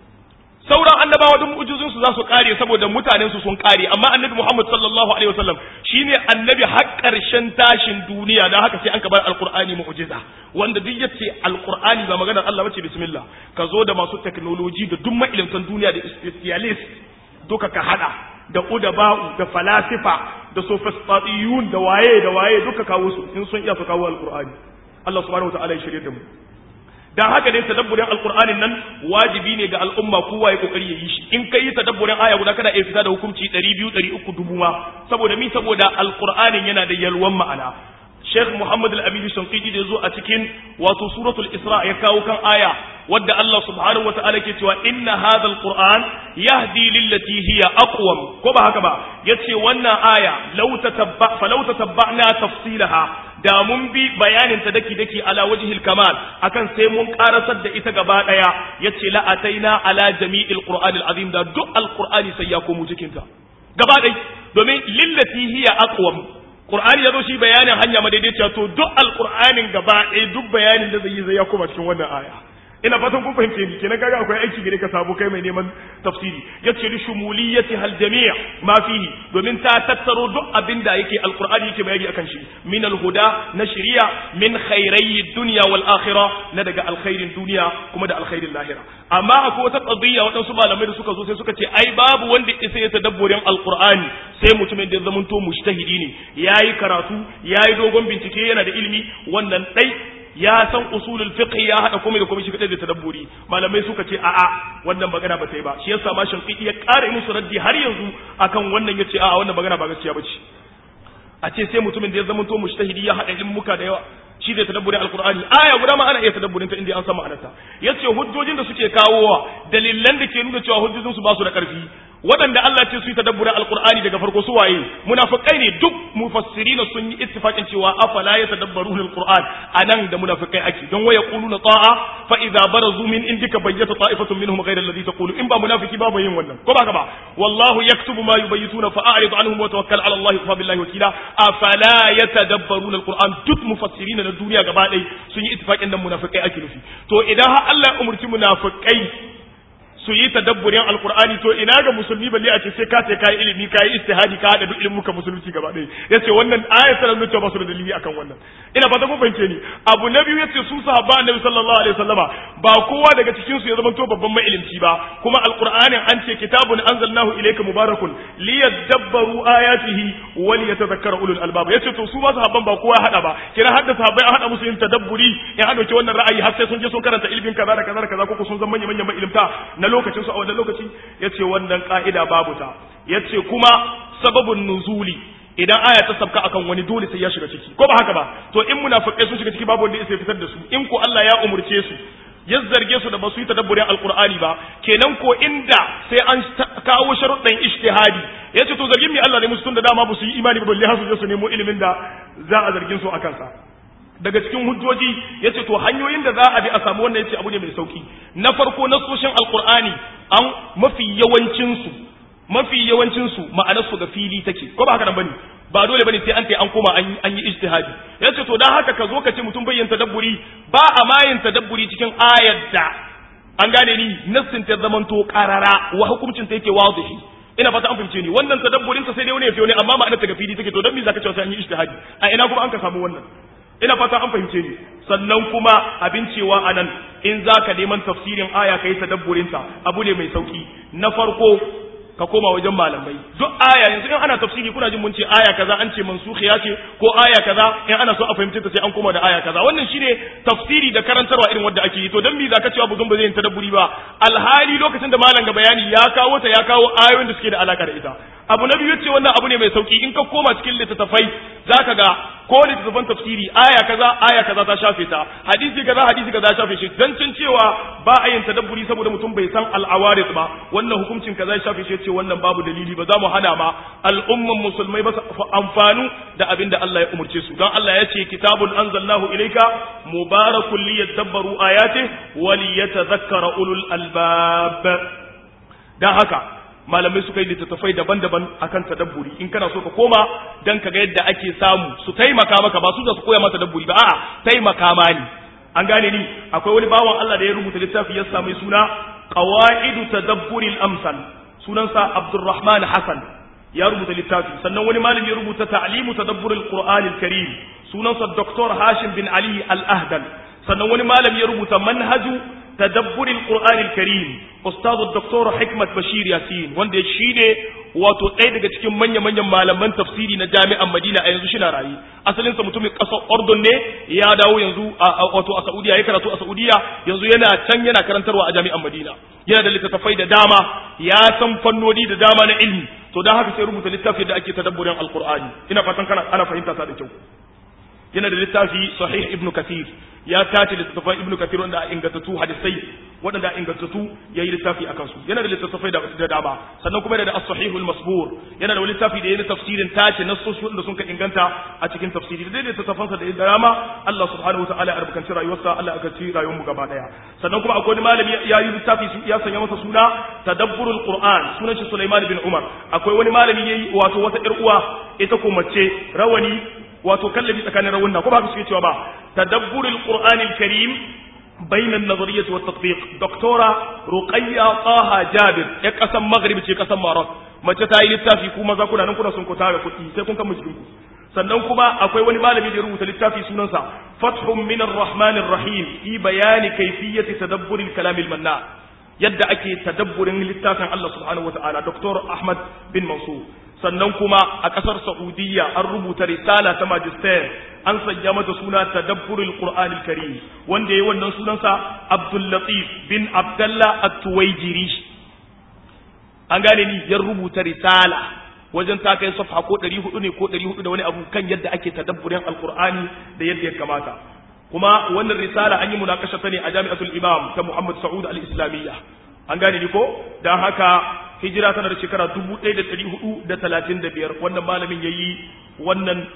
sauran annabawa duk mu'jizun su za su kare saboda mutanen su sun kare amma annabi Muhammad sallallahu alaihi wasallam shine annabi har karshen tashin duniya dan haka sai an kabar alqur'ani mu'jiza wanda duk yace alqur'ani ba maganar Allah bace bismillah ka zo da masu technology da duk mailimtan duniya da specialist duka ka hada da udaba'u da falasifa da sophistatiyun da waye da waye duka kawo su in sun iya su kawo alqur'ani Allah subhanahu wa ta'ala ya shirye da mu dan haka dai tadabburin alqur'anin nan wajibi ne ga al'umma kowa ya kokari ya yi shi in kai tadabburin aya guda kana iya fita da hukunci 200 300 dubu ma saboda mi saboda alqur'anin yana da yalwan ma'ana Sheikh Muhammad Al-Amin Shanqidi da zo a cikin wato suratul Isra ya kawo kan aya wadda Allah subhanahu wata'ala ke cewa inna hadha al-Qur'an yahdi lillati hiya aqwam ko ba haka ba yace wannan aya law tatabba fa law tatabba'na tafsilaha da mun bi bayanin ta daki daki ala wajhil kamal akan sai mun karasar da ita gaba daya yace la ataina ala jami'il qur'anil azim da duk alqur'ani sai ya komo cikin ta gaba dai domin lillati hiya aqwam qur'ani yazo shi bayanin hanya madaidaiciya to duk alqur'anin gaba daya duk bayanin da zai yi zai ya koma cikin wannan aya ina fatan kun fahimce ni kenan kaga akwai aiki gare ka sabo kai mai neman tafsiri yace li shumuliyati hal jami' ma fihi domin ta tattaro duk abin da yake alqur'ani yake bayani akan shi min alhuda na shari'a min khairai dunya wal akhirah na daga alkhairin duniya kuma da alkhairin lahira amma akwai wata qadiyya wadansu malamai da suka zo sai suka ce ai babu wanda isa ya tadabburin alqur'ani sai mutumin da zamanto mujtahidi ne yayi karatu yayi dogon bincike yana da ilimi wannan dai ya san usulul fiqh ya hada komai da komai shi kadai da tadabburi malamai suka ce a'a wannan magana ba ta yi ba shi yasa ma shinqiti ya kare musu raddi har yanzu akan wannan yace a'a wannan magana ba gaskiya bace a ce sai mutumin da ya zama to mushtahidi ya hada ilmuka da yawa shi da tadabburin alqur'ani aya guda ma ana iya tadabburin ta inda an san ma'anarta yace hujjojin da suke kawowa dalilan da ke nuna cewa hujjojin su ba su da karfi waɗanda Allah ce su yi tadabburin alqur'ani daga farko su waye munafikai ne duk mufassirina sun yi ittifaqin cewa afala yatadabbaruna alqur'an anan da munafikai ake don waya quluna ta'a fa idza barazu min indika bayyata ta'ifatun minhum ghayra alladhi taqulu in ba munafiki ba yin wannan ko ba ka ba wallahu yaktubu ma yubayyituna fa a'rid anhum wa tawakkal ala Allah fa billahi wakila afala yatadabbaruna alqur'an duk mufassirina na duniya gaba ɗaya sun yi ittifaqin nan munafikai ake nufi to idan har Allah ya umurci munafikai su yi tadabburin alkur'ani to ina ga musulmi balle a ce sai ka sai kai ilimi kai istihadi ka hada duk ilimin ka musulunci gaba ɗaya yace wannan ayat tana nuna ba su da dalili akan wannan ina fata kun fahimce ni abu na biyu yace su sahaba annabi sallallahu alaihi wasallama ba kowa daga cikin su ya zama to babban mai ilimci ba kuma alkur'anin an ce kitabun anzalnahu ilayka mubarakun liyadabbaru ayatihi wa liyatadhakkara ulul albab yace to su ba sahabban ba kowa hada ba kira hadda sahabbai an hada musu yin tadabburi in hada wannan ra'ayi har sai sun je sun karanta ilimin kaza da kaza da kaza ko sun zama manyan manyan ilimta na lokacin su a wannan lokaci yace wannan ka'ida babu ta yace kuma sababun nuzuli idan aya ta sabka akan wani dole sai ya shiga ciki ko ba haka ba to in munafikai sun shiga ciki babu wanda ya fitar da su in ko Allah ya umurce su ya zarge su da ba su yi tadabburin alqur'ani ba kenan ko inda sai an kawo sharuɗan ijtihadi yace to zargin mi Allah ne musu tunda dama ba su yi imani ba balle har su je su nemo ilimin da za a zargin su akan sa daga cikin hujjoji yace to hanyoyin da za a bi a samu wannan yace abu ne mai sauki na farko nasoshin alqur'ani an mafi yawancin su mafi yawancin su ma'anar su ga fili take ko ba haka nan bane ba dole bane sai an tai an koma an an yi ijtihadi yace to dan haka ka zo ka ce mutum bayyan tadabburi ba a mayin tadabburi cikin ayar da an gane ni nassin ta zamanto qarara wa hukuncin ta yake wadihi ina fata an fahimce ni wannan tadabburin ta sai dai wani ya fiye ne amma ma'anar ta ga fili take to dan me zaka ce sai an yi ijtihadi a ina kuma an ka samu wannan ina fata an fahimce ni sannan kuma abin cewa anan in zaka neman tafsirin aya kai tadabburinta abu ne mai sauki na farko ka koma wajen malamai duk aya yanzu in ana tafsiri kuna jin mun ce aya kaza an ce mansukhiya ce ko aya kaza in ana so a fahimce ta sai an koma da aya kaza wannan shine tafsiri da karantarwa irin wanda ake yi to dan me zaka cewa buzun ba zai yin tadabburi ba alhali lokacin da malam ga bayani ya kawo ta ya kawo ayoyin da suke da alaka da ita abu na biyu ce wannan abu ne mai sauki in ka koma cikin littattafai zaka ga ko littattafan tafsiri aya kaza aya kaza ta shafe ta hadisi kaza hadisi kaza ya shafe shi dan cin cewa ba a yin tadabburi saboda mutum bai san al'awarid ba wannan hukuncin kaza ya shafe shi ce wannan babu dalili ba za mu hana ma al'umman musulmai ba su amfanu da abin da Allah ya umurce su don Allah ya ce kitabun anzalnahu ilayka mubarakun liyadabbaru ayatihi wa liyatadhakkara ulul albab dan haka malamai suka yi littattafai daban-daban akan tadabburi in kana so ka koma dan ka ga yadda ake samu su taimaka maka ba su da su koya maka tadabburi ba a'a taimaka ma ni an gane ni akwai wani bawan Allah da ya rubuta littafi ya samu suna qawaidu tadabburil amsal sunansa Abdurrahman Hassan ya rubuta littafi sannan wani malami ya rubuta ta'limu tadabburil qur'anil karim sunansa Dr. Hashim bin Ali Al-Ahdal sannan wani malami ya rubuta manhaju تدبر القرآن الكريم أستاذ الدكتور حكمة بشير ياسين wanda shi ne wato ɗaya daga cikin manya-manyan malaman tafsiri na jami'an Madina a yanzu shina rayu asalinsa mutumin ƙasar Ordon ne ya dawo yanzu wato a Saudiya ya karatu a Saudiya yanzu yana can yana karantarwa a jami'an Madina yana da littattafai da dama ya san fannoni da dama na ilmi to dan haka sai rubuta littafi da ake tadabburin alqur'ani ina fatan kana ana fahimta ta da kyau yana da littafi sahih ibnu kathir ya tace littattafan ibnu kathir wanda a ingantattu hadisai waɗanda a ingantattu ya yi littafi a kansu yana da littattafai da dama sannan kuma yana da as-sahihul masbur yana da wani littafi da yana tafsirin tace nassoshi wanda sun ka inganta a cikin tafsiri da littattafansa da dama Allah subhanahu wa ta'ala ya albarkaci rayuwarsa Allah ya albarkaci rayuwar mu gaba daya sannan kuma akwai wani malami ya yi littafi ya sanya masa suna tadabburul qur'an sunan shi Sulaiman bin Umar akwai wani malami yayi wato wata ƴar uwa ita ko mace rawani wato kallabi tsakanin rawunna ko ba ka suke cewa ba tadabburul qur'anil karim بين النظرية والتطبيق دكتورة رقية طه جابر يا قسم مغرب ce kasan Maroc mace ta yi littafi kuma za kuna nan kuna sun kuta da kuɗi sai kun kama jikin ku sannan kuma akwai wani malami da ya rubuta littafi sunansa Fathun min ar-Rahman ar-Rahim fi bayani kayfiyyati tadabbur al-kalam al-manna yadda ake tadabburin littafin Allah subhanahu wata'ala Dr. Ahmad bin Mansur sannan kuma a ƙasar Saudiya an rubuta risala ta magister an sanya mata suna tadabburul qur'anil karim wanda yayi wannan sunansa Abdul Latif bin Abdullah At-Tuwaijiri an gane ni ya rubuta risala wajen ta kai safha ko 400 ne ko 400 da wani abu kan yadda ake tadabburin alqur'ani da yadda ya kamata kuma wannan risala an yi munakasha ta ne a Jami'atul Imam ta Muhammad Saud Al-Islamiyya an gane ni ko dan haka hijira tana da shekara 1435 wannan malamin yayi wannan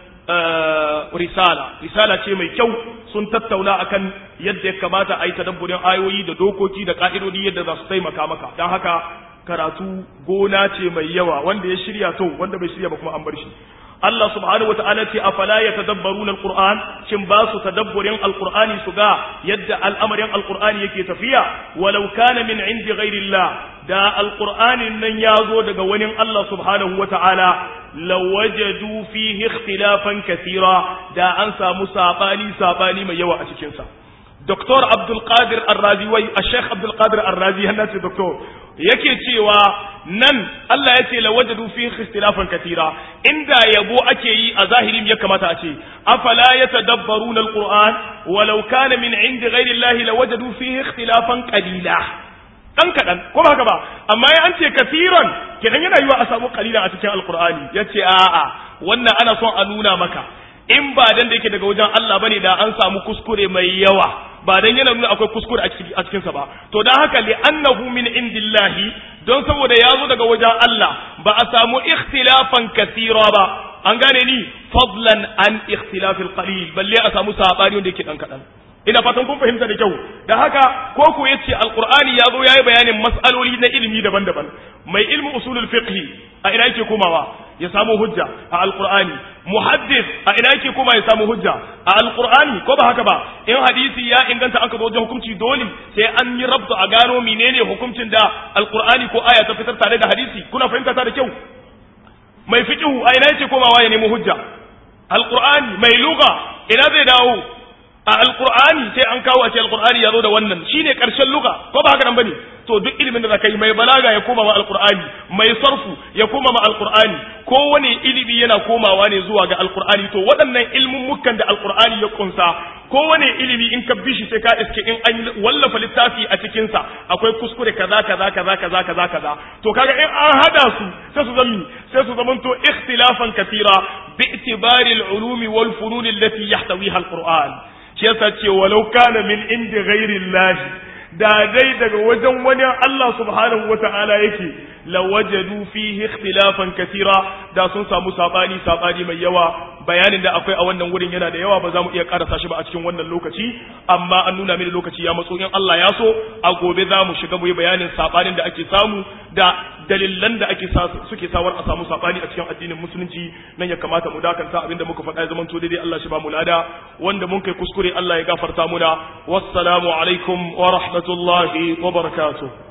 risala risala ce mai kyau sun tattauna akan yadda ya kamata a yi tadabburin ayoyi da dokoki da ka'idodi yadda za su taimaka maka don haka karatu gona ce mai yawa wanda ya shirya to wanda bai shirya ba kuma an bar shi Allah subhanahu wata'ala ce afala yatadabbaruna alquran shin ba su tadabburin alqurani su ga yadda al'amarin alqurani yake tafiya walau kana min indi ghairillah da alqur'anin nan ya zo daga wani Allah subhanahu wata'ala lawajadu fihi ikhtilafan kathira da an samu sabani sabani mai yawa a cikin sa Dr. Abdul Qadir Ar-Razi wai Sheikh Abdul Qadir Ar-Razi hanna ce doctor yake cewa nan Allah ya ce la wajadu fi ikhtilafan katira inda yabo ake yi a zahirin ya kamata a ce afala yatadabbaruna al-Qur'an walau kana min indi ghairi Allah la wajadu fihi ikhtilafan qalila dan kadan ko ba haka ba amma ya an ce kasiran kidan yana yiwa a samu qalila a cikin al-Qur'ani yace a'a wannan ana son a nuna maka in ba dan da yake daga wajen Allah bane da an samu kuskure mai yawa ba dan yana nuna akwai kuskure a cikin sa ba to dan haka li annahu min indillahi don saboda ya zo daga wajen Allah ba a samu ikhtilafan kasira ba an gane ni fadlan an ikhtilafil qalil balle a samu sabani wanda yake dan kadan ina fatan kun fahimta da kyau da haka ko ku yace alqur'ani ya zo yayi bayanin mas'aloli na ilimi daban-daban mai ilmu usulul fiqh a ina yake komawa ya samu hujja a alqur'ani muhaddis a ina yake koma ya samu hujja a alqur'ani ko ba haka ba in hadisi ya inganta aka zo wajen hukunci dole sai an yi rabtu a gano menene hukuncin da alqur'ani ko aya ta fitar tare da hadisi kuna fahimta ta da kyau mai fiqhu a ina yake komawa ya nemi hujja alqur'ani mai lugha ina zai dawo a alqur'ani sai an kawo a ce alqur'ani ya zo da wannan shine karshen lugha ko ba haka nan bane to duk ilimin da zaka yi mai balaga ya koma ma alqur'ani mai sarfu ya koma ma alqur'ani kowane ilimi yana komawa ne zuwa ga alqur'ani to waɗannan ilmin mukan da alqur'ani ya kunsa kowane ilimi in ka bishi sai ka iske in an wallafa littafi a cikin sa akwai kuskure kaza kaza kaza kaza kaza kaza to kaga in an hada su sai su zama sai su zamanto ikhtilafan kathira bi itibari al-ulumi wal funun allati yahtawiha al-qur'an shi yasa ce walau kana min indi ghairi da dai daga wajen wani Allah subhanahu wata'ala yake lawajadu fihi ikhtilafan katira da sun samu sabani sabani mai yawa bayanin da akwai a wannan wurin yana da yawa ba za mu iya karasa shi ba a cikin wannan lokaci amma an nuna mini lokaci ya matso in Allah ya so a gobe za mu shiga mu yi bayanin sabanin da ake samu da dalilan da ake suke sawar a samu sabani a cikin addinin musulunci nan ya kamata mu dakanta abinda muka faɗa ya zama to daidai Allah shi ba mu lada wanda mun kai kuskure Allah ya gafarta muna wassalamu alaikum wa rahmatullahi wa barakatuh